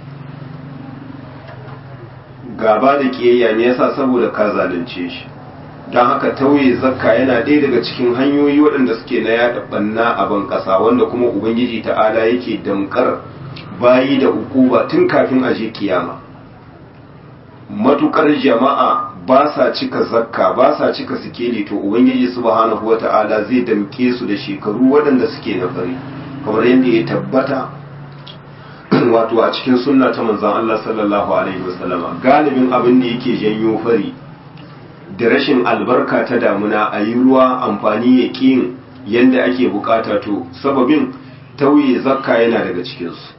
Speaker 1: gaba da kiyayya ne yasa saboda ka zalunce shi don haka tauye zakka yana ɗaya daga cikin hanyoyi waɗanda suke na yaɗa ɓanna a ban ƙasa wanda kuma ubangiji ta'ala yake damkar bayi da ukuba tun kafin a je kiyama matukar jama'a ba sa cika zakka ba sa cika sikeli to ubangiji subhanahu wata'ala zai damke su da shekaru waɗanda suke na fari kamar yadda ya tabbata wato a cikin sunna ta manzon Allah sallallahu alaihi wasallama galibin abin da yake janyo fari da rashin albarka ta damuna a yi ruwa amfani ya ƙin yadda ake bukata to sababin tauye zakka yana daga cikinsu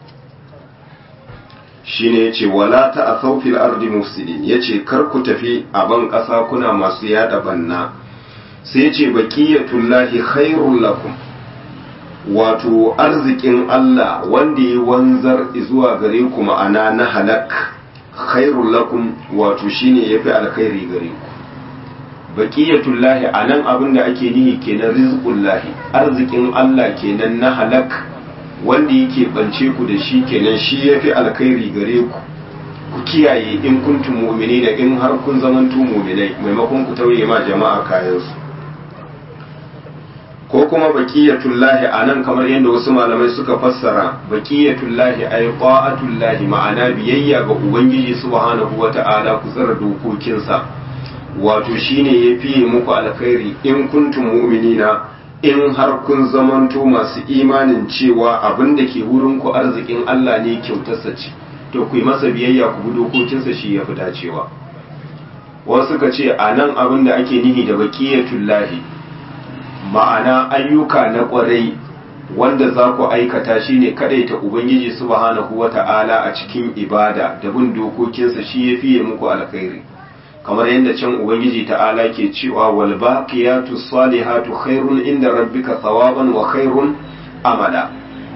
Speaker 1: shi ne ya ce wala ta a saufil ardi mufsidin ya ce kar ku tafi a ban ƙasa kuna masu yada banna sai ya ce baƙiyatullahi khairun lakum wato arzikin Allah wanda ya wanzar zuwa gare ku ma'ana na halak khairul lakum wato shine yafi alkhairi gare ku baqiyatullahi anan abin da ake nihi kenan rizqullahi arzikin Allah kenan na halak wanda yake bance ku da shi kenan shi yafi alkhairi gare ku ku kiyaye in kuntum mu'minina in har kun zamantu mu'minai maimakon ku tauye ma jama'a kayansu ko kuma baqiyatullahi anan kamar yadda wasu malamai suka fassara baqiyatullahi ay qa'atullahi ma'ana biyayya ga ubangiji subhanahu wata'ala ku tsara dokokinsa wato shine yafi muku alkhairi in kuntum mu'minina in har kun zamanto masu imanin cewa abin da ke wurin ku arzikin Allah ne kyautarsa ce to ku yi masa biyayya ku bi dokokinsa shi yafi dacewa wasu ka ce anan abin da ake nihi da baqiyatullahi ma'ana ayyuka na ƙwarai wanda za ku aikata shi ne ta Ubangiji subhanahu wa ta'ala a cikin ibada da bin dokokinsa shi ya fiye muku alkhairi kamar yadda can Ubangiji ta'ala ke cewa wal baqiyatu salihatu khairun inda rabbika thawaban wa khairun amala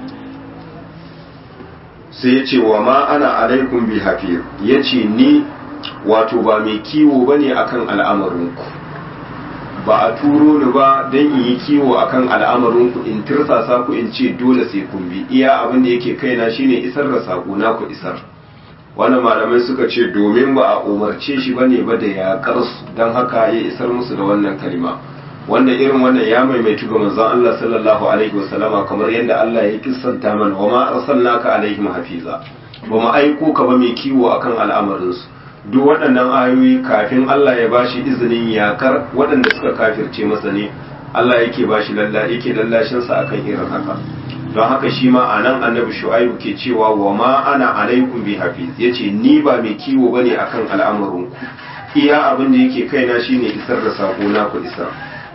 Speaker 1: sai ya ce wa ma ana alaikum bi hafir ya ce ni wato ba mai kiwo bane akan al'amarinku ba a turo ni ba don in yi kiwo akan al'amarin ku in tirsasa ku in ce dole sai kun bi iya abin da yake kaina shine isar da sako na ku isar wannan malamai suka ce domin ba a umarce shi bane ba da yaƙar su don haka ya isar musu da wannan kalima wanda irin wannan ya maimaitu ga manzon Allah sallallahu alaihi wasallama kamar yadda Allah ya kissanta mana wa ma arsalnaka alaihim hafiza ba mu aiko ka ba mai kiwo akan al'amarin su duk waɗannan ayoyi kafin Allah ya bashi izinin yakar waɗanda suka kafirce masa ne Allah yake bashi lalla yake lallashin sa akan irin haka don haka shi ma anan annabi shu'aibu ke cewa wa ma ana alaikum bi hafiz yace ni ba mai kiwo bane akan al'amarin ku iya abin da yake kaina shine isar da sako na ku isar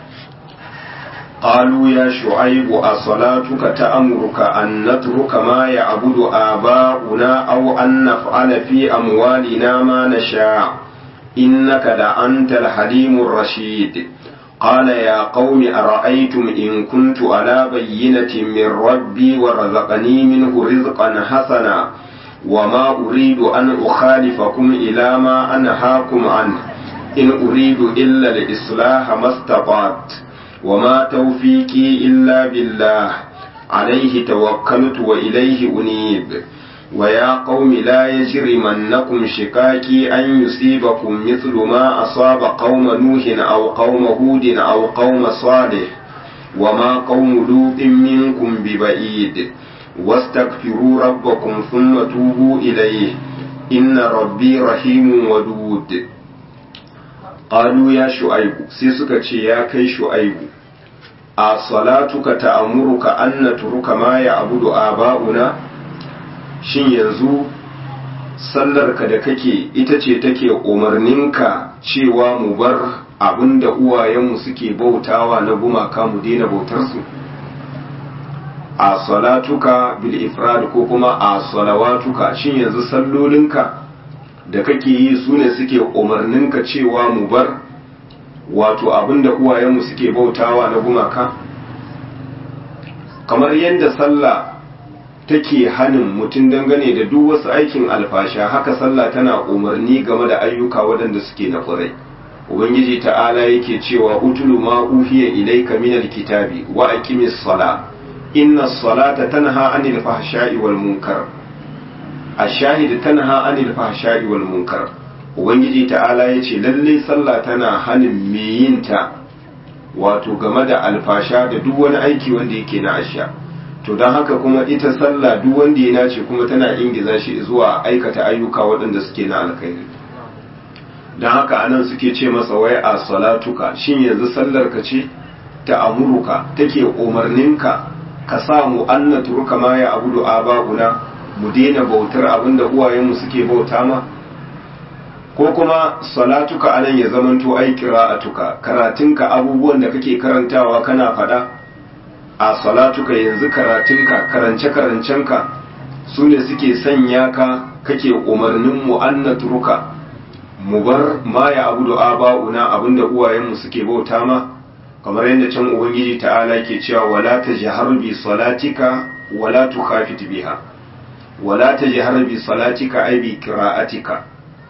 Speaker 1: قالوا يا شعيب أصلاتك تأمرك أن نترك ما يعبد آباؤنا أو أن نفعل في أموالنا ما نشاء إنك لأنت الحليم الرشيد قال يا قوم أرأيتم إن كنت على بينة من ربي ورزقني منه رزقا حسنا وما أريد أن أخالفكم إلى ما أنهاكم عنه إن أريد إلا الإصلاح ما استطعت وما توفيقي إلا بالله عليه توكلت وإليه أنيب ويا قوم لا يجرمنكم شقاقي أن يصيبكم مثل ما أصاب قوم نوح أو قوم هود أو قوم صالح وما قوم لوط منكم ببعيد واستغفروا ربكم ثم توبوا إليه إن ربي رحيم ودود قالوا يا شعيب سيسك يا كي شعيب أصلاتك تأمرك أن نترك ما يعبد آباؤنا shin yanzu sallarka da kake ita ce take umarninka cewa mu bar abin da uwayenmu suke bautawa na gumaka mu daina bautarsu a salatuka bil ifrad ko kuma a salawatuka shin yanzu sallolinka da kake yi su ne suke umarninka cewa mu bar wato abin da uwayenmu suke bautawa na gumaka kamar yadda sallah take hanin mutum dangane da duk wasu aikin alfasha haka sallah tana umarni game da ayyuka waɗanda suke na ƙurai ubangiji ta'ala yake cewa utulu ma uhiya ilayka minal kitabi wa aqimis sala inna salata tanha anil fahsha'i wal munkar ash-shahid tanha anil fahsha'i wal munkar ubangiji ta'ala yace lalle sallah tana hanin me yinta wato game da alfasha da duk wani aiki wanda yake na asha to don haka kuma ita sallah duk wanda ya nace kuma tana ingiza shi zuwa aikata ayyuka waɗanda suke na alkhairi don haka anan suke ce masa wai a salatuka shin yanzu sallar ka ce ta amuruka take umarninka ka sa mu anna turuka ma ya abudu aba'una mu daina bautar abinda uwayenmu suke bauta ma ko kuma salatuka anan ya zamanto ai qira'atuka karatunka abubuwan da kake karantawa kana faɗa a salatuka yanzu karatunka karance-karancenka su ne suke sanya ka kake umarnin mu annatruka mu bar ma ya abu da aba'una abinda uwayenmu suke bauta ma kamar yadda can ubangiji ta'ala ke cewa wala tajhar bi salatika wala tukhafit biha wala tajhar bi salatika ay bi qira'atika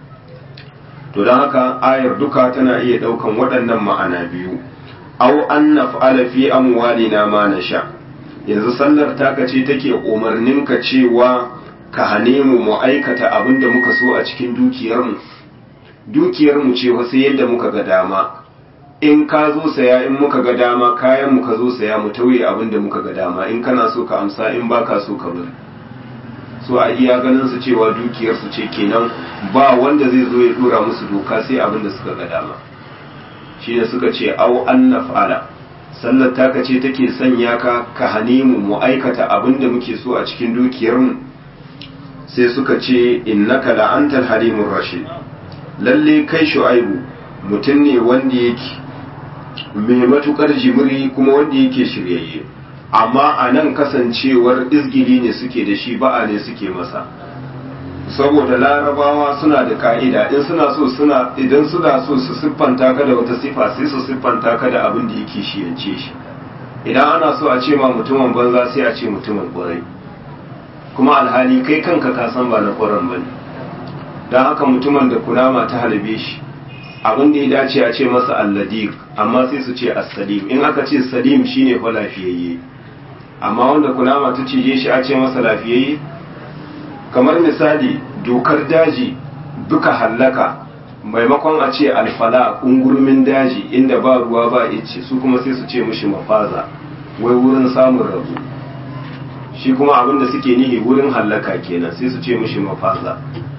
Speaker 1: to don haka ayar duka tana iya daukan waɗannan ma'ana biyu aw an naf'ala fi amwalina ma nasha yanzu sallar taka ce take umarnin ka cewa ka hane mu mu aikata abin da muka so a cikin dukiyar mu dukiyar mu ce wasu yadda muka ga dama in ka zo saya in muka ga dama kayan mu ka zo saya mu tauye abin da muka ga dama in kana so ka amsa in baka so ka bari so a iya ganin su cewa dukiyar su ce kenan ba wanda zai zo ya dora musu doka sai abin da suka ga dama shi ne suka ce au an naf'ala sallar taka ce take sanya ka ka hane mu mu aikata abin da muke so a cikin dukiyarmu sai suka ce innaka la'antal halimur rashid lalle kai shu'aibu mutum ne wanda yake mai matukar jimiri kuma wanda yake shiryayye amma a nan kasancewar izgili ne suke da shi ba'a ne suke masa saboda larabawa suna da ka'ida in suna so suna idan suna so su siffanta ka da wata sifa sai su siffanta ka da abin da yake shiyance shi idan ana so a ce ma mutumin banza sai a ce mutumin kwarai kuma alhali kai kanka ka san ba na kwaran bane don haka mutumin da kunama ta halbe shi abin da ya dace a ce masa alladik amma sai su ce as-salim in aka ce salim shine fa lafiyayye amma wanda kunama ta cije shi a ce masa lafiyayye kamar misali dokar daji duka hallaka maimakon a ce alfala ungurmin daji inda ba ruwa ba ice su kuma sai su ce mushi mafaza wai wurin samun rabu shi kuma abinda suke nihi wurin hallaka kenan sai su ce mushi mafaza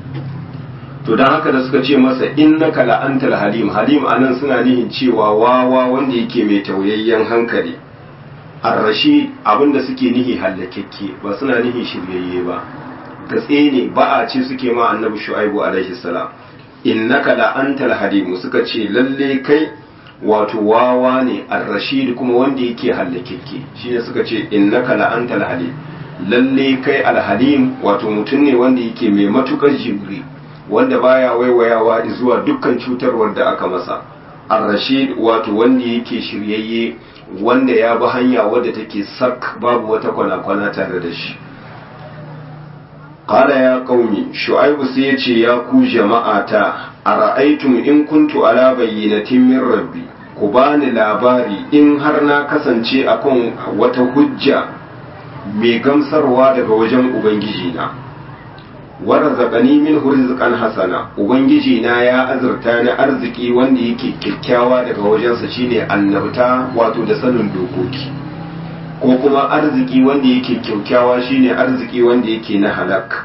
Speaker 1: to don haka da suka ce masa innaka la'antal halim halim anan suna nihin cewa wawa wanda yake mai tauyayyen hankali arrashi abinda suke nihi hallakekke ba suna nihin shiryayye ba gatse ne ba a ce suke ma annabi shu'aibu alaihi salam innaka la antal halim suka ce lalle kai wato wawa ne ar-rashid kuma wanda yake hallakekke shine suka ce innaka la antal halim lalle kai al-halim wato mutum ne wanda yake mai matukar jibri wanda baya waiwayawa zuwa dukkan cutarwar da aka masa ar-rashid wato wanda yake shiryayye wanda ya bi hanya wadda take sak babu wata kwana-kwana tare da shi Ƙala ya ƙaumi, Shu'aibu sai ya ce ya ku jama'ata, a ra'aitum in kuntu ala bayyinatin min rabbi, ku bani labari in har na kasance akan wata hujja mai gamsarwa daga wajen Ubangijina. Wara zaƙani min rizqan hasana, Ubangijina ya azurta ni arziki wanda yake kyakkyawa daga wajensa shine annabta wato da sanin dokoki. ko kuma arziki wanda yake kyaukyawa shine arziki wanda yake na halak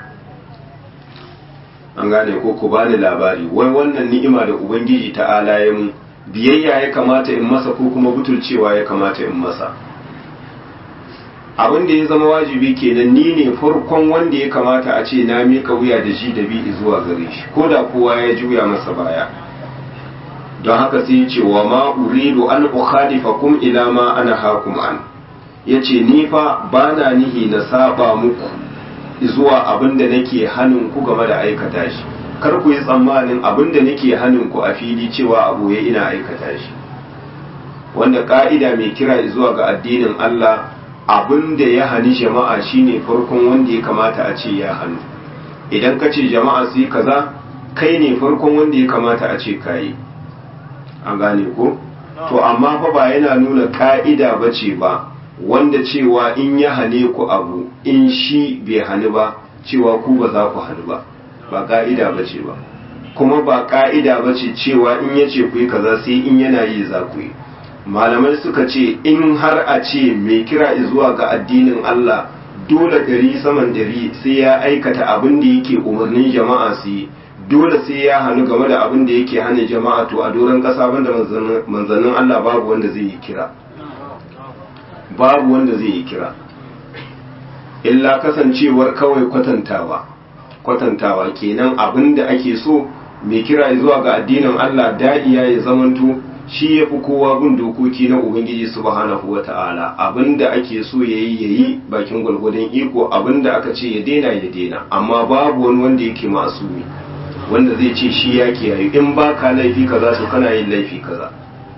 Speaker 1: an gane ko ku bani labari wai wannan ni'ima da ubangiji ta'ala ya mu biyayya ya kamata in masa ko kuma butulcewa ya kamata in masa abin da ya zama wajibi kenan ni ne farkon wanda ya kamata a ce na mika wuya da shi da bi zuwa gare shi ko da kowa ya juya masa baya don haka sai ya ce wa ma uridu an ukhalifakum ila ma ana hakum an yace ni fa bana nihi na saba muku zuwa abin da nake hanin ku game da aikata shi kar ku yi tsammanin abin da nake hanin ku a fili cewa abu ya ina aikata shi wanda ka'ida mai kira zuwa ga addinin Allah abin da ya hani jama'a shine farkon wanda ya kamata a ce ya hannu idan ka ce jama'a su yi kaza kai ne farkon wanda ya kamata a ce kayi an gane ko to amma fa ba yana nuna ka'ida ba ce ba wanda cewa in ya hane ku abu in shi bai hani ba cewa ku ba za ku hani ba ba ka'ida ba ce ba kuma ba ka'ida ba ce cewa in ya ce ku yi kaza sai in yana yi za ku yi malamai suka ce in har a ce mai kira zuwa ga addinin Allah dole ɗari saman ɗari sai ya aikata abin da yake umarnin jama'a su yi dole sai ya hannu game da abin da yake hana jama'a to a doron ƙasa banda manzannin Allah babu wanda zai yi kira babu wanda zai yi kira illa kasancewar kawai kwatantawa kwatantawa kenan abin da ake so mai kira zuwa ga addinin Allah da'iya ya zamanto shi ya fi kowa bin dokoki na Ubangiji subhanahu wa ta'ala abinda ake so ya yi ya yi bakin gwalgwadon iko abinda aka ce ya daina ya daina amma babu wani wanda yake masumi wanda zai ce shi ya kiyaye in ba ka laifi kaza to kana yin laifi kaza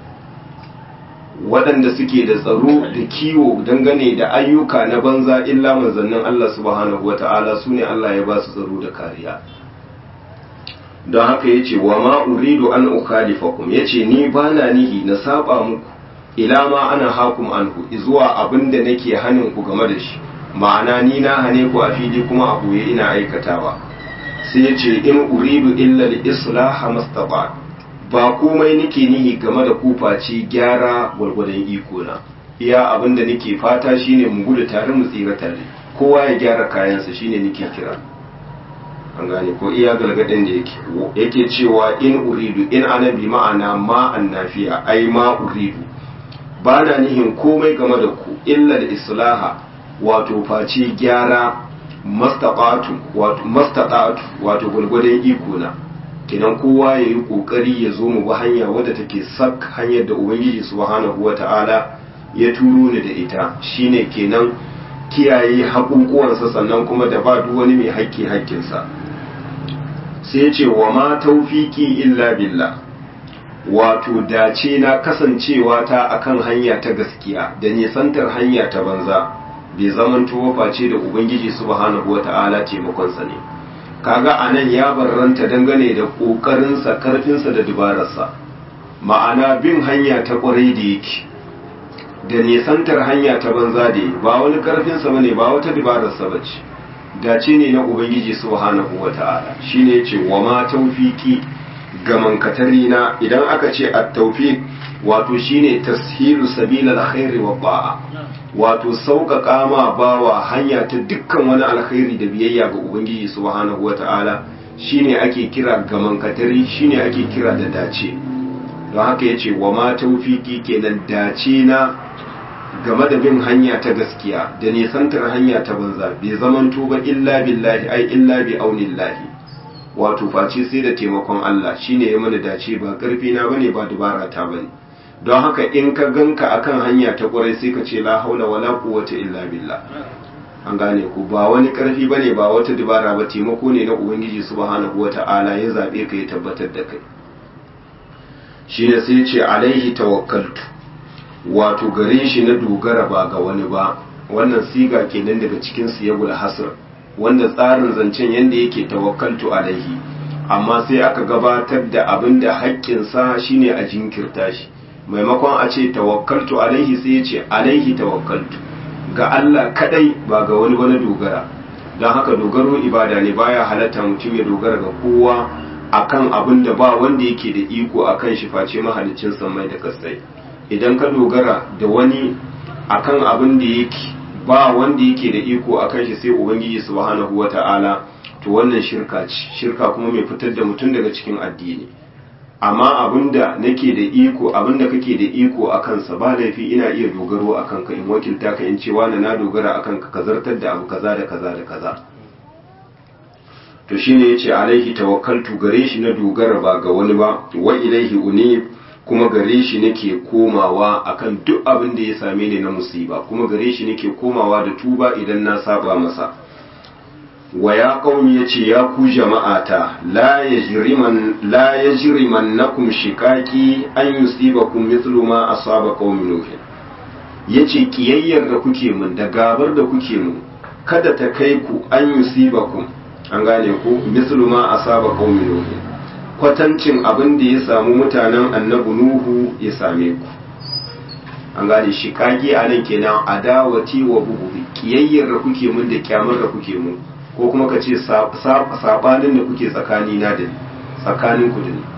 Speaker 1: waɗanda suke da tsaro da kiwo dangane da ayyuka na banza illa manzannin Allah subhanahu wa ta'ala su ne Allah ya ba su tsaro da kariya don haka ya ce wa ma uridu an ukhalifakum ya ce ni ba na nihi na saba muku ila ma ana hakum anhu zuwa abin da nake hanin ku game da shi ma'ana ni na hane ku a fili kuma a boye ina aikatawa sai ya ce in uridu illa li islaha mastaba ba komai nake nihi game da ku face gyara gwargwadon iko na iya abin da nake fata shine mu gudu tare mu tsira tare kowa ya gyara kayansa shine nake kira an gane ko iya galgadin da yake yake cewa in uridu in ana bi ma'ana ma annafiya ai ma uridu ba na nihin komai game da ku illa da islaha wato face gyara mastaqatu wato mastaqatu wato gulgudan iko na kenan kowa ya yi kokari ya zo mu bi hanya wadda take sak hanyar da ubangiji subhanahu wata'ala ya turo ni da ita shine kenan kiyaye haƙuƙuwansa sannan kuma da ba duk wani mai haƙƙi haƙƙinsa sai ce wa ma taufiki illa billah wato dace na kasancewa ta akan hanya ta gaskiya da nisantar hanya ta banza bai zaman face da ubangiji subhanahu wata'ala taimakonsa ne kaga anan ya barranta dangane da ƙoƙarinsa karfinsa da dubararsa ma'ana bin hanya ta ƙwarai da yake da nisantar hanya ta banza da ba wani karfinsa bane ba wata dubararsa bace dace ne na ubangiji subhanahu wata'ala shine yace wa ma tawfiki ga mankatari na idan aka ce at-tawfiq wato shine tashilu sabilal khairi wa ba'a wato sauƙaƙa ma bawa hanya ta dukkan wani alkhairi da biyayya ga ubangiji subhanahu wata'ala shine ake kira ga mankatari shine ake kira da dace don haka yace wa ma tawfiki kenan dace na game da bin hanya ta gaskiya da nisantar hanya ta banza bai zaman tuba illa billahi ai illa bi aunillahi wato face sai da taimakon Allah shine ya mana dace ba karfi na bane ba dubara ta bane don haka in ka ganka akan hanya ta kwarai sai ka ce la haula wala quwwata illa billah an gane ku ba wani karfi bane ba wata dubara ba taimako ne na ubangiji subhanahu wata'ala ya zabe ka ya tabbatar da kai shine sai ya ce alaihi tawakkaltu wato gare shi na dogara ba ga wani ba wannan siga kenan daga cikin siyagul hasr wanda tsarin zancen yanda yake tawakkaltu alaihi amma sai aka gabatar da abin da haƙƙinsa shine a jinkirta shi maimakon a ce tawakkaltu alaihi sai ya ce alaihi tawakkaltu ga Allah kadai ba ga wani wani dogara don haka dogaro ibada ne baya halatta mutum ya dogara ga kowa akan abin da ba wanda yake da iko akan shi face mahalicin samai da kasai idan ka dogara da wani akan abin da yake ba wanda yake da iko akan shi sai ubangiji subhanahu wata'ala to wannan shirka ce shirka kuma mai fitar da mutum daga cikin addini amma abinda nake da iko abinda kake da iko a kansa ba laifi ina iya dogaro a kanka in wakilta ka in cewa na na dogara a kanka ka zartar da abu kaza da kaza da kaza to shine yace alaihi tawakkaltu gare shi na dogara ba ga wani ba wa ilaihi unib kuma gare shi nake komawa akan duk abin da ya same ni na musiba kuma gare shi nake komawa da tuba idan na saba masa wa ya qaumi yace ya ku jama'ata la yajriman la yajrimannakum shiqaqi an yusibakum mithlu ma asaba qaumi nuh yace kiyayyar da kuke mun da gabar da kuke mun kada ta kai ku an yusibakum an gane ku mithlu ma asaba qaumi nuh kwatancin abin da ya samu mutanen annabi nuhu ya same ku an gane shiqaqi anan kenan adawati wa bughdi kiyayyar da kuke mun da kyamar da kuke mun ko kuma ka ce sabanin da kuke tsakani na da tsakanin ku da ni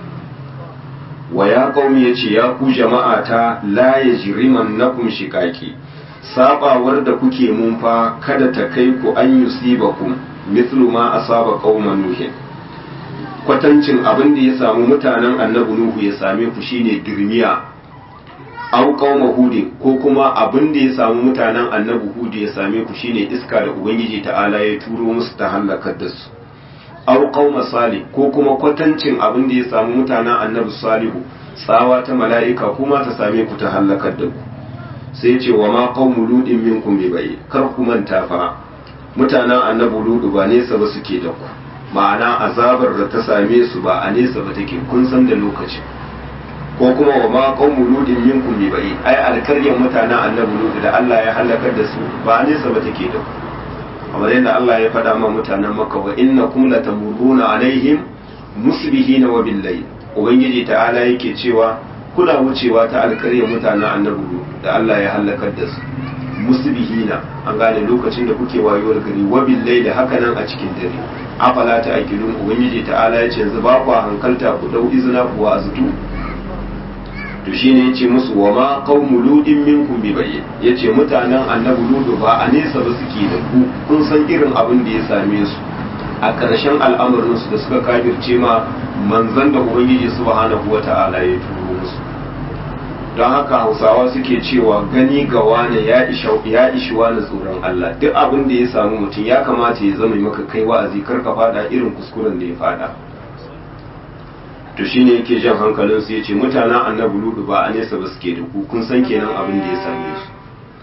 Speaker 1: wa ya qaumi yace ya ku jama'a ta la yajriman nakum shiqaqi sabawar da kuke mun fa kada ta kai ku an yusibakum mithlu ma asaba qauman nuh kwatancin abin da ya samu mutanen annabi nuhu ya same ku shine dirmiya aw qauma hudin ko kuma abin da ya samu mutanen annabi hudu ya same ku shine iska da ubangiji ta'ala ya turo musu ta halakar da su aw qauma salih ko kuma kwatancin abin da ya samu mutanen annabi salihu tsawa ta mala'ika kuma ta same ku ta halakar da ku sai ce wa ma qaumu ludin minkum bi bai kar ku manta fa mutanen annabi ludu ba nesa ba suke da ku ma'ana azabar da ta same su ba a nesa ba take kun san da lokacin ko kuma wa ma qaumu ludin minkum bi bai ai alkaryan mutanen annabi ludu da Allah ya halakar da su ba nesa ba take da ku kamar yadda Allah ya faɗa ma mutanen Makka wa innakum latamurruna alaihim musbihina wa billayl ubangiji ta'ala yake cewa kuna wucewa ta alkaryan mutanen annabi ludu da Allah ya halakar da su musbihina an gane lokacin da kuke wayuwar gari wa billayl haka nan a cikin dare afala ta akilun ubangiji ta'ala ya ce yanzu ba ku hankalta ku dau izina ku azutu to shine yace musu wa ma qaumu ludin minkum bi bayyin yace mutanen annabi ludu ba a nesa ba suke da ku kun san irin abin da ya same su a ƙarshen al'amarin su da suka kafirce ma manzon da ubangiji subhanahu wata'ala ya turo musu don haka hausawa suke cewa gani ga wane ya ishi ya ishi wani tsoron Allah duk abin da ya samu mutum ya kamata ya zama maka kai wa'azi kar ka fada irin kuskuren da ya fada to shine yake jan hankalin su yace mutanen annabi ludu ba a nesa ba suke da ku kun san kenan abin da ya same su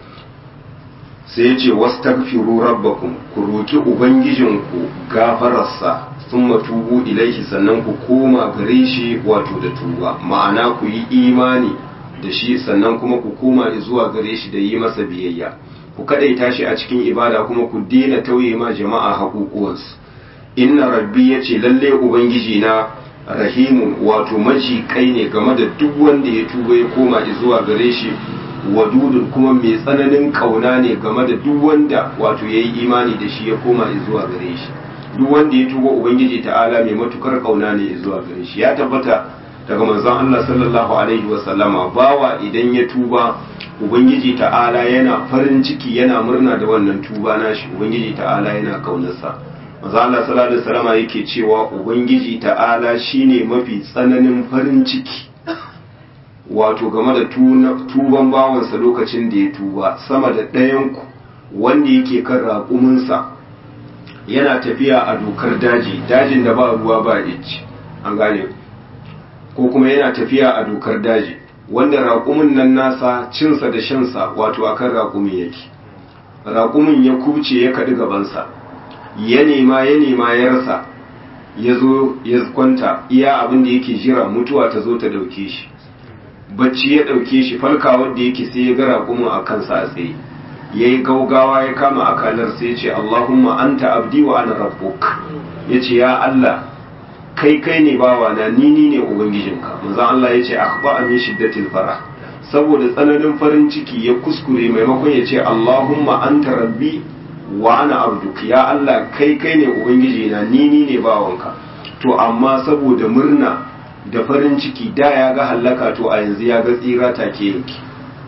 Speaker 1: sai yace wastaghfiru rabbakum ku roki ubangijinku gafararsa thumma tubu ilaihi sannan ku koma gare shi wato da tuba ma'ana ku yi imani da shi sannan kuma ku koma zuwa gare shi da yi masa biyayya ku kadaita shi a cikin ibada kuma ku daina tauye ma jama'a haƙuƙuwansu inna rabbi yace lalle ubangiji na rahimun wato maji kai ne game da duk wanda ya tuba ya koma zuwa gare shi wadudun kuma mai tsananin kauna ne game da duk wanda wato ya yi imani da shi ya koma zuwa gare shi duk wanda ya tuba ubangiji ta'ala mai matukar kauna ne zuwa gare shi ya tabbata daga manzon Allah sallallahu alaihi wa sallama bawa idan ya tuba ubangiji ta'ala yana farin ciki yana murna da wannan tuba nashi ubangiji ta'ala yana kaunarsa manzo Allah sallallahu alaihi wasallama yake cewa ubangiji ta'ala shine mafi tsananin farin ciki wato game da tuban bawansa lokacin da ya tuba sama da ɗayan ku wanda yake kan raƙuminsa yana tafiya a dokar daji dajin da ba ruwa ba ici an gane ko kuma yana tafiya a dokar daji wanda raƙumin nan nasa cinsa da shansa wato akan raƙumin yake raƙumin ya kuce ya kaɗi gabansa ya nema ya nema ya rasa ya zo ya kwanta iya abin da yake jira mutuwa ta zo ta dauke shi bacci ya dauke shi falkawar da yake sai ya ga raƙumin a kansa a tsaye ya yi gaugawa ya kama akalar sai ya ce Allahumma anta abdi wa ana rabbuk ya ce ya Allah kai kai ne bawa na ni ni ne ubangijinka manzon Allah ya ce akhba min shiddatil farah saboda tsananin farin ciki ya kuskure maimakon ya ce Allahumma anta rabbi wa ana abduk ya Allah kai kai ne ubangiji na ni ni ne bawanka to amma saboda murna da farin ciki da ya ga hallaka to a yanzu ya ga tsira take yanki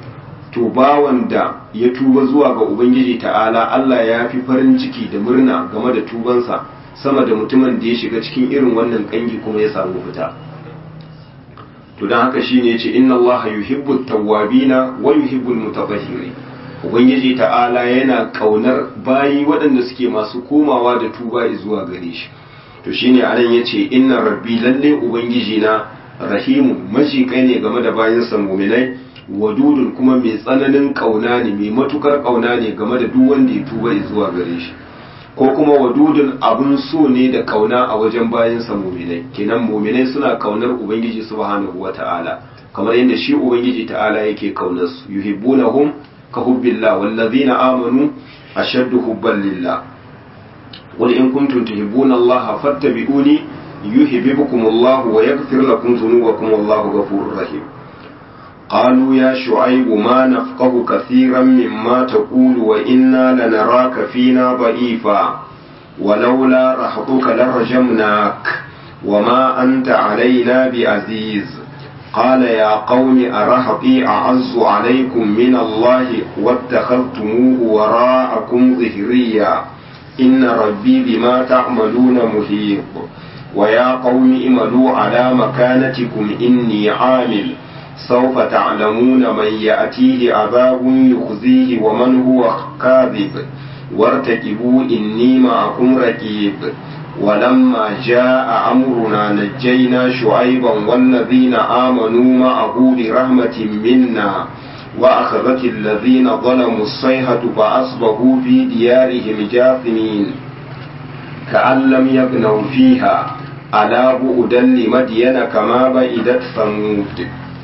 Speaker 1: to bawan da ya tuba zuwa ga ubangiji ta'ala Allah ya fi farin ciki da murna game da tubansa sama da mutumin da ya shiga cikin irin wannan kangi kuma ya samu fita to don haka shine yace inna Allah yuhibbu tawwabina wa yuhibbu mutatahhirin ubangiji ta'ala yana kaunar bayi waɗanda suke masu komawa da tuba zuwa gare shi to shine anan yace inna rabbi lalle ubangiji na rahimu majikai ne game da bayansa muminai wadudun kuma mai tsananin kauna ne mai matukar kauna ne game da duk wanda ya tuba zuwa gare shi ko kuma wadudun abun so ne da kauna a wajen bayansa muminai kenan muminai suna kaunar ubangiji subhanahu wata'ala kamar yadda shi ubangiji ta'ala yake kaunar su yuhibbunahum ka hubbillah wallazina amanu ashaddu hubban lillah qul in kuntum tuhibbuna allaha fattabi'uni يهببكم الله ويغفر لكم ذنوبكم والله غفور رحيم قالوا يا شعيب ما نفقه كثيرا مما تقول وإنا لنراك فينا ضعيفا ولولا رهطك لرجمناك وما أنت علينا بعزيز قال يا قوم أرهطي أعز عليكم من الله واتخذتموه وراءكم ظهريا إن ربي بما تعملون محيط ويا قوم اعملوا على مكانتكم إني عامل سوف تعلمون من يأتيه عذاب يخزيه ومن هو كاذب وارتكبوا إني معكم ركيب ولما جاء أمرنا نجينا شعيبا والذين آمنوا معه برحمة منا وأخذت الذين ظلموا الصيحة فأصبحوا في ديارهم جاثمين كأن لم يغنوا فيها ألا بؤدا لمدين كما بعدت ثمود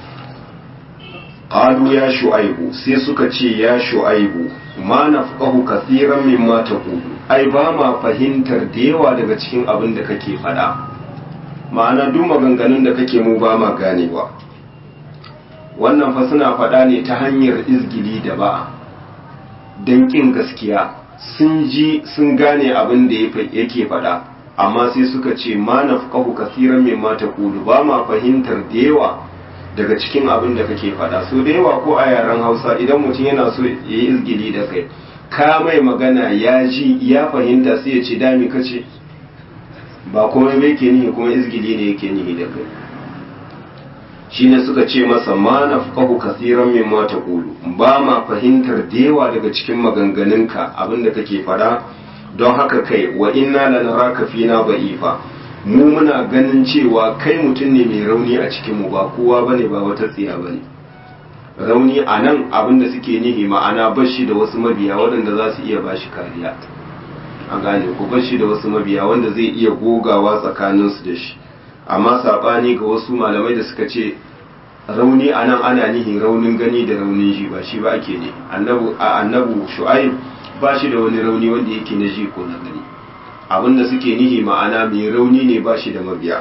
Speaker 1: قالوا يا شعيب سيسك يا شعيب ما نفقه كثيرا مما تقول ai ba ma fahimtar da yawa daga cikin abin da kake faɗa ma'ana duk maganganun da kake mu ba ma ganewa wannan fa suna faɗa ne ta hanyar izgili da ba don ƙin gaskiya sun ji sun gane abin da yake faɗa amma sai suka ce ma na fukahu kasiran mai mata kulu ba ma fahimtar da yawa daga cikin abin da kake faɗa so da yawa ko a yaren hausa idan mutum yana so ya yi izgili da kai ka mai magana ya ji ya fahimta sai ya ce dami kace ba kuma bai ke nihi kuma izgili ne yake nihi da kai shine suka ce masa ma na fukahu kasiran min ma ta kulu ba ma fahimtar da yawa daga cikin maganganunka abinda kake fada don haka kai wa inna lanaraka fina ba'ifa mu muna ganin cewa kai mutum ne mai rauni a cikin mu ba kowa bane ba wata tsiya bane rauni a nan abinda suke nihi ma'ana bashi da wasu mabiya waɗanda za su iya bashi kariya a gane ku bashi da wasu mabiya wanda zai iya gogawa tsakaninsu da shi amma saɓani ga wasu malamai da suka ce rauni a nan ana nihin raunin gani da raunin ji ba shi ba ake ne a annabu shu'aib ba shi da wani rauni wanda yake na ji ko na gani abinda suke nihi ma'ana mai rauni ne ba shi da mabiya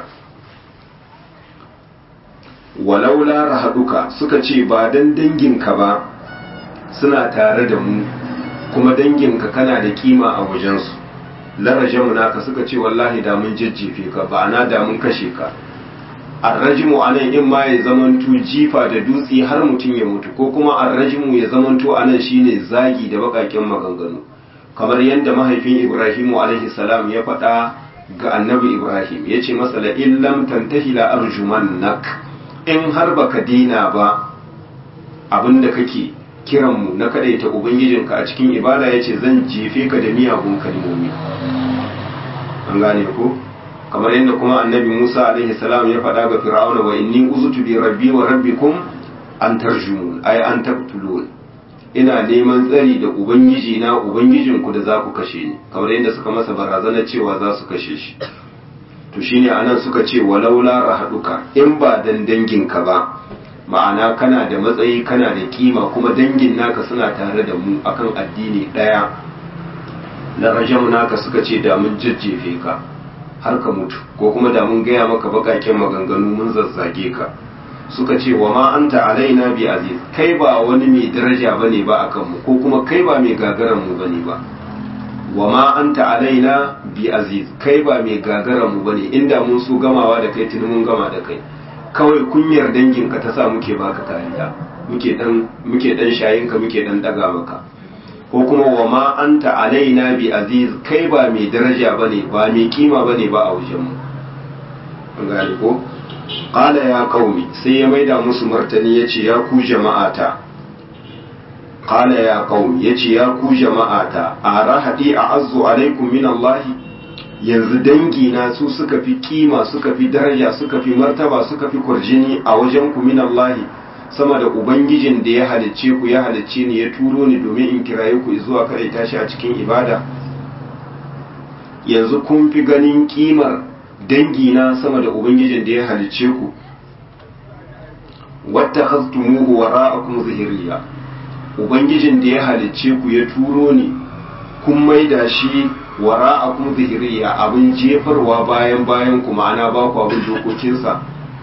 Speaker 1: walaula rahaduka suka ce ba dan danginka ba suna tare da mu kuma danginka kana da kima a wajensu larajamu naka suka ce wallahi da mun jajjefe ka ba na da mun kashe ka arrajimu anan in ma ya zamanto jifa da dutse har mutum ya mutu ko kuma arrajimu ya zamanto anan shine zagi da bakakin maganganu kamar yadda mahaifin ibrahimu alaihi salam ya faɗa ga annabi ibrahim ya ce masa la illam tantahi la arjumannak in har baka dina ba abinda kake kiranmu na kadaita ubangijinka a cikin ibada yace zan jefe ka da miyagun kalmomi an gane ko kamar yadda kuma annabi Musa alaihi salam ya faɗa ga Fir'auna wa inni uzutu bi rabbi wa rabbikum an tarjumun ay an taqtulun ina neman tsari da ubangiji na ubangijinku da za ku kashe ni kamar yadda suka masa barazana cewa za su kashe shi to shine anan suka ce walaula rahaduka in ba dan danginka ba ma'ana kana da matsayi kana da kima kuma dangin naka suna tare da mu akan addini daya la rajamu naka suka ce da mun jajjefe ka har ka mutu ko kuma da mun gaya maka bakaken maganganu mun zazzage ka suka ce wa ma anta alaina bi aziz kai ba wani mai daraja bane ba akan mu ko kuma kai ba mai gagaran mu bane ba wa ma anta alaina bi aziz kai ba mai gagaran mu bane inda mun so gamawa da kai tuni mun gama da kai kawai kunyar danginka ta sa muke baka kariya muke dan muke dan shayin ka muke dan daga maka ko kuma wa ma anta alaina bi aziz kai ba mai daraja bane ba mai kima bane ba a wajen mu an gane ko qala ya qaumi sai ya maida musu martani yace ya ku jama'ata qala ya qaumi yace ya ku jama'ata arahadi a'azzu alaikum min Allah yanzu dangi na su suka fi kima suka fi daraja suka fi martaba suka fi kurjini a wajen ku min Allah sama da ubangijin da ya halicce ku ya halicce ni ya turo ni domin in kiraye ku zuwa kare tashi a cikin ibada yanzu kun fi ganin kimar dangina sama da ubangijin da ya halicce ku wata khastumuhu wara'akum zahiriya ubangijin da ya halicce ku ya turo ni kun maida shi wara'akum zahiriya abin jefarwa bayan bayan ku ma'ana ba ku abin dokokinsa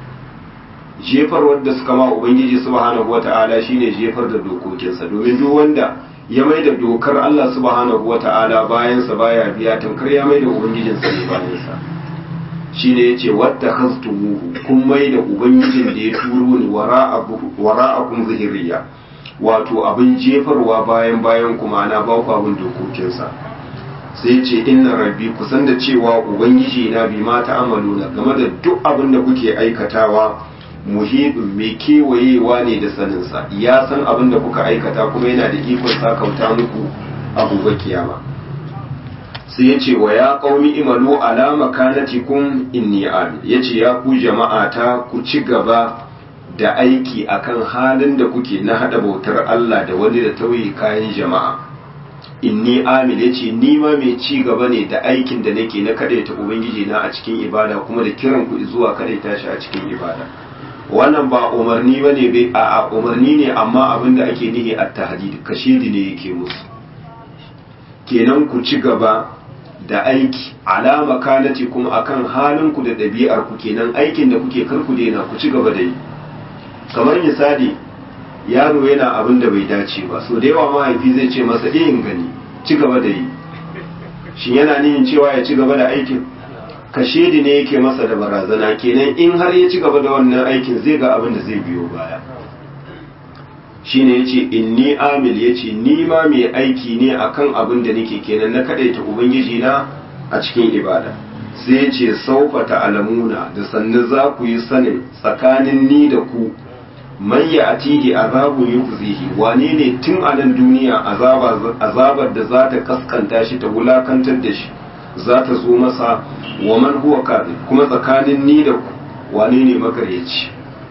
Speaker 1: jefar wanda suka ma ubangiji subhanahu wata'ala shine jefar da dokokinsa domin duk wanda ya mai da dokar Allah subhanahu wata'ala bayansa baya biya tamkar ya mai da ubangijinsa ne bayansa shine yace watta khastumuhu kun mai da ubangijin da ya turo ni wara'akum zahiriya wato abin jefarwa bayan bayan kuma ana ba ku abin dokokinsa sai ce inna rabbi kusan da cewa ubangiji na bi ma ta'amaluna game da duk abin da kuke aikatawa muhidun mai kewayewa ne da saninsa ya san abin da kuka aikata kuma yana da ikon sakauta muku a gobe kiyama sai ya ce wa ya qaumi imalu ala makanatikum inni amin ya ce ya ku jama'ata ku ci gaba da aiki akan halin da kuke na hada bautar Allah da wani da tauye kayan jama'a inni amil yace ni ma mai ci gaba ne da aikin da nake na kadaita ubangiji na a cikin ibada kuma da kiran ku zuwa kadaita shi a cikin ibada wannan ba umarni bane bai a umarni ne amma abin da ake nihi at tahdid kashidi ne yake musu kenan ku ci gaba da aiki alama kanati kuma akan halin ku da ɗabi'ar ku kenan aikin da kuke karku daina ku ci gaba da yi kamar misali yaro yana abin da bai dace ba so da yawa mahaifi zai ce masa in gani ci gaba da yi shin yana nihin cewa ya ci gaba da aikin kashedi ne yake masa da barazana kenan in har ya ci gaba da wannan aikin zai ga abin da zai biyo baya shine yace inni amil yace ni ma mai aiki ne akan abin da nake kenan na kadaita ubangiji na a cikin ibada sai yace saufa ta'lamuna da sannu za ku yi sanin tsakanin ni da ku man ya atihi azabu yukhzihi wane ne tun a nan duniya azabar da za ta kaskanta shi ta wulakantar da shi za ta zo masa wa man huwa kadhib kuma tsakanin ni da ku wane ne makaryaci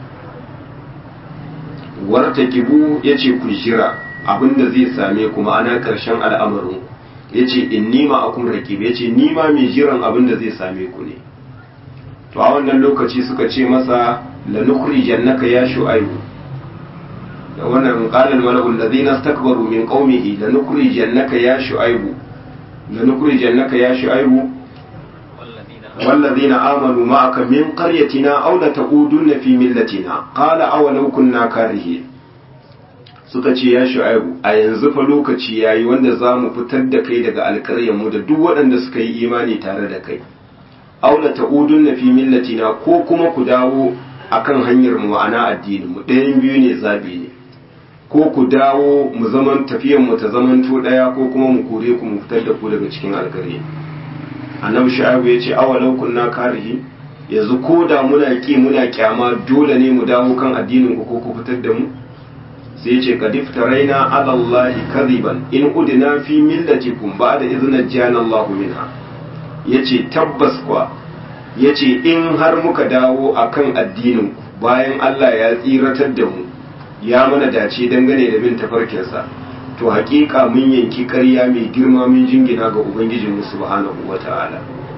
Speaker 1: warta kibu yace ku jira abinda zai same ku ma'ana karshen al'amarin yace inni ma akum raqib yace ni ma mai jiran abinda zai same ku ne to a wannan lokaci suka ce masa lanukhrijannaka ya shu'aibu da wannan qala al-mala'u alladhina istakbaru min qaumihi lanukhrijannaka ya shu'aibu lanukhrijannaka ya shu'aibu والذين آمنوا معك من قريتنا أو لتعودن في ملتنا قال أولو كنا كارهين suka ce ya shu'aibu a yanzu fa lokaci yayi wanda za mu fitar da kai daga alƙaryar mu da duk waɗanda suka yi imani tare da kai aula ta'udun fi millatina ko kuma ku dawo akan hanyar mu ana addinin mu ɗayan biyu ne zabi ne ko ku dawo mu zaman tafiyan mu ta zamanto ɗaya ko kuma mu kore ku mu fitar da ku daga cikin alƙarya annabi shu'aibu ya ce awalau kunna karihi yanzu ko da muna ki muna kyama dole ne mu dawo kan addinin ku ko ku fitar da mu sai ce qad iftaraina ala allahi kadhiban in udina fi millatikum ba'da idh jana allah minha yace tabbas kwa yace in har muka dawo akan addinin ku bayan Allah ya tsiratar da mu ya mana dace dangane da bin tafarkinsa to hakika mun yanki ƙarya mai girma mun jingina ga ubangijin subhanahu wata'ala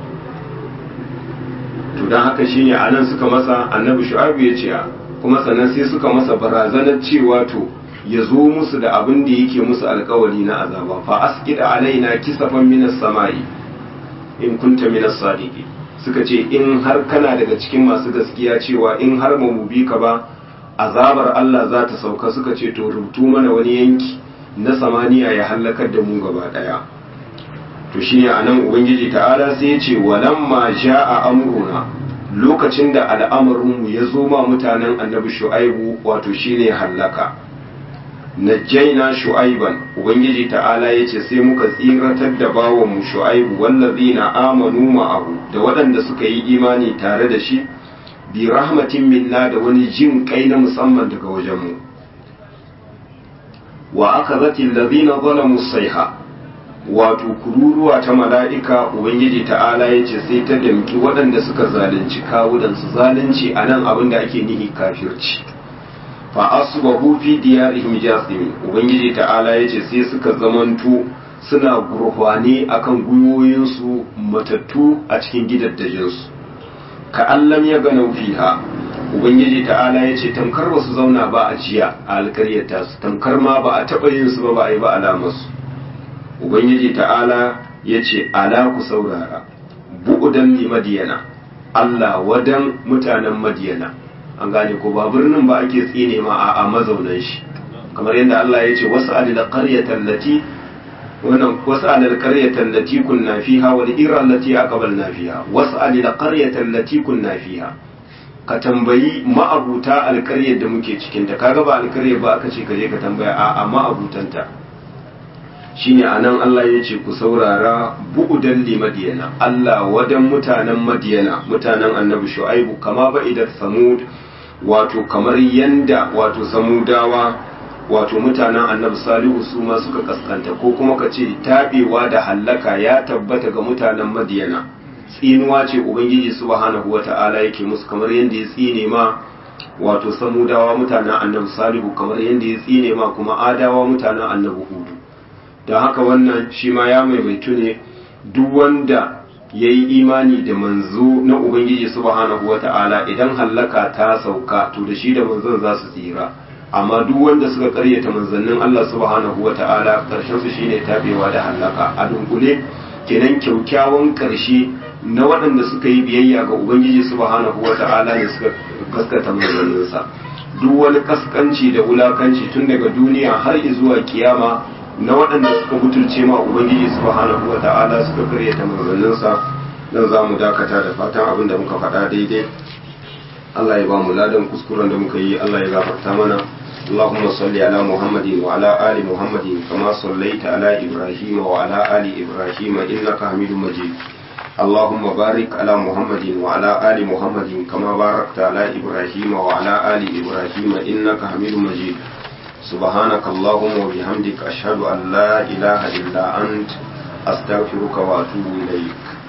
Speaker 1: to dan haka shine anan suka masa annabi shu'aib ya ce kuma sannan sai suka masa barazanar cewa to ya zo musu da abin da yake musu alkawari na azaba fa asqida alaina kisafan minas samai in kunta minas sadiqi suka ce in har kana daga cikin masu gaskiya cewa in har mu bi ka ba azabar Allah za ta sauka suka ce to rubutu mana wani yanki na samaniya ya hallakar da mu gaba daya to shine anan ubangiji ta'ala sai ya ce walamma ja'a amruna lokacin da al'amarinmu ya zo ma mutanen annabi shu'aibu wato shine hallaka najjaina shu'aiban ubangiji ta'ala ya ce sai muka tsiratar da bawanmu shu'aibu wallazina amanu ma'ahu da waɗanda suka yi imani tare da shi bi rahmatin minna da wani jin kai na musamman daga wajenmu wa aka zati lazina zalamu saiha wato kururuwa ta mala'ika ubangiji ta'ala ya ce sai ta damki waɗanda suka zalunci kawudansu zalunci a nan abin da ake nihi kafirci fa asbahu fi diyarihim jasimin ubangiji ta'ala ya ce sai suka zamanto suna gurfane akan gwiwoyinsu matattu a cikin gidaddajinsu ka allam ya gana fiha ubangiji ta'ala ya ce tamkar ba su zauna ba a jiya a alkaryata su tamkar ma ba a taɓa yin su ba ba a yi ba alamarsu ubangiji ta'ala ya ce ala ku saurara bu'udan li madiyana allah wadan mutanen madiyana an gane ko ba birnin ba ake tsine ma a mazaunan shi kamar yadda allah ya ce wasu adil qaryatan lati wannan wasu alal qaryatan lati kunna fiha wal ira allati aqbalna fiha wasu alal qaryatan lati kunna fiha ka tambayi ma'abuta alkaryar da muke cikin ta kaga ba alkaryar ba aka ce ka je ka tambaya a a ma'abutanta shine anan Allah ya ce ku saurara bu'udan li madiyana Allah wadan mutanen madiyana mutanen annabi shu'aibu kama ba idan samud wato kamar yanda wato samudawa wato mutanen annabi salihu su ma suka kaskanta ko kuma ka ce tabewa da hallaka ya tabbata ga mutanen madiyana tsinuwa ce ubangiji subhanahu wata'ala yake musu kamar yadda ya tsine ma wato samudawa mutanen annabi salihu kamar yadda ya tsine ma kuma adawa mutanen annabi hudu don haka wannan shi ma ya maimaitu ne duk wanda ya yi imani da manzo na ubangiji subhanahu wata'ala idan hallaka ta sauka to da shi da manzon za su tsira amma duk wanda suka karyata manzannin Allah subhanahu wata'ala karshen su shine tabewa da hallaka a dunkule kenan kyaukyawan karshe na waɗanda suka yi biyayya ga ubangiji subhanahu wata'ala ne suka gaskata manzanninsa duk wani kaskanci da wulakanci tun daga duniya har zuwa kiyama na waɗanda suka butulce ma ubangiji subhanahu wata'ala suka karyata manzanninsa nan za mu dakata da fatan abin da muka faɗa daidai Allah ya ba mu ladan kuskuren da muka yi Allah ya gafarta mana اللهم صل على محمد وعلى آل محمد كما صليت على إبراهيم وعلى آل إبراهيم إنك حميد مجيد اللهم بارك على محمد وعلى آل محمد كما باركت على إبراهيم وعلى آل إبراهيم إنك حميد مجيد سبحانك اللهم وبحمدك أشهد أن لا إله إلا أنت أستغفرك وأتوب إليك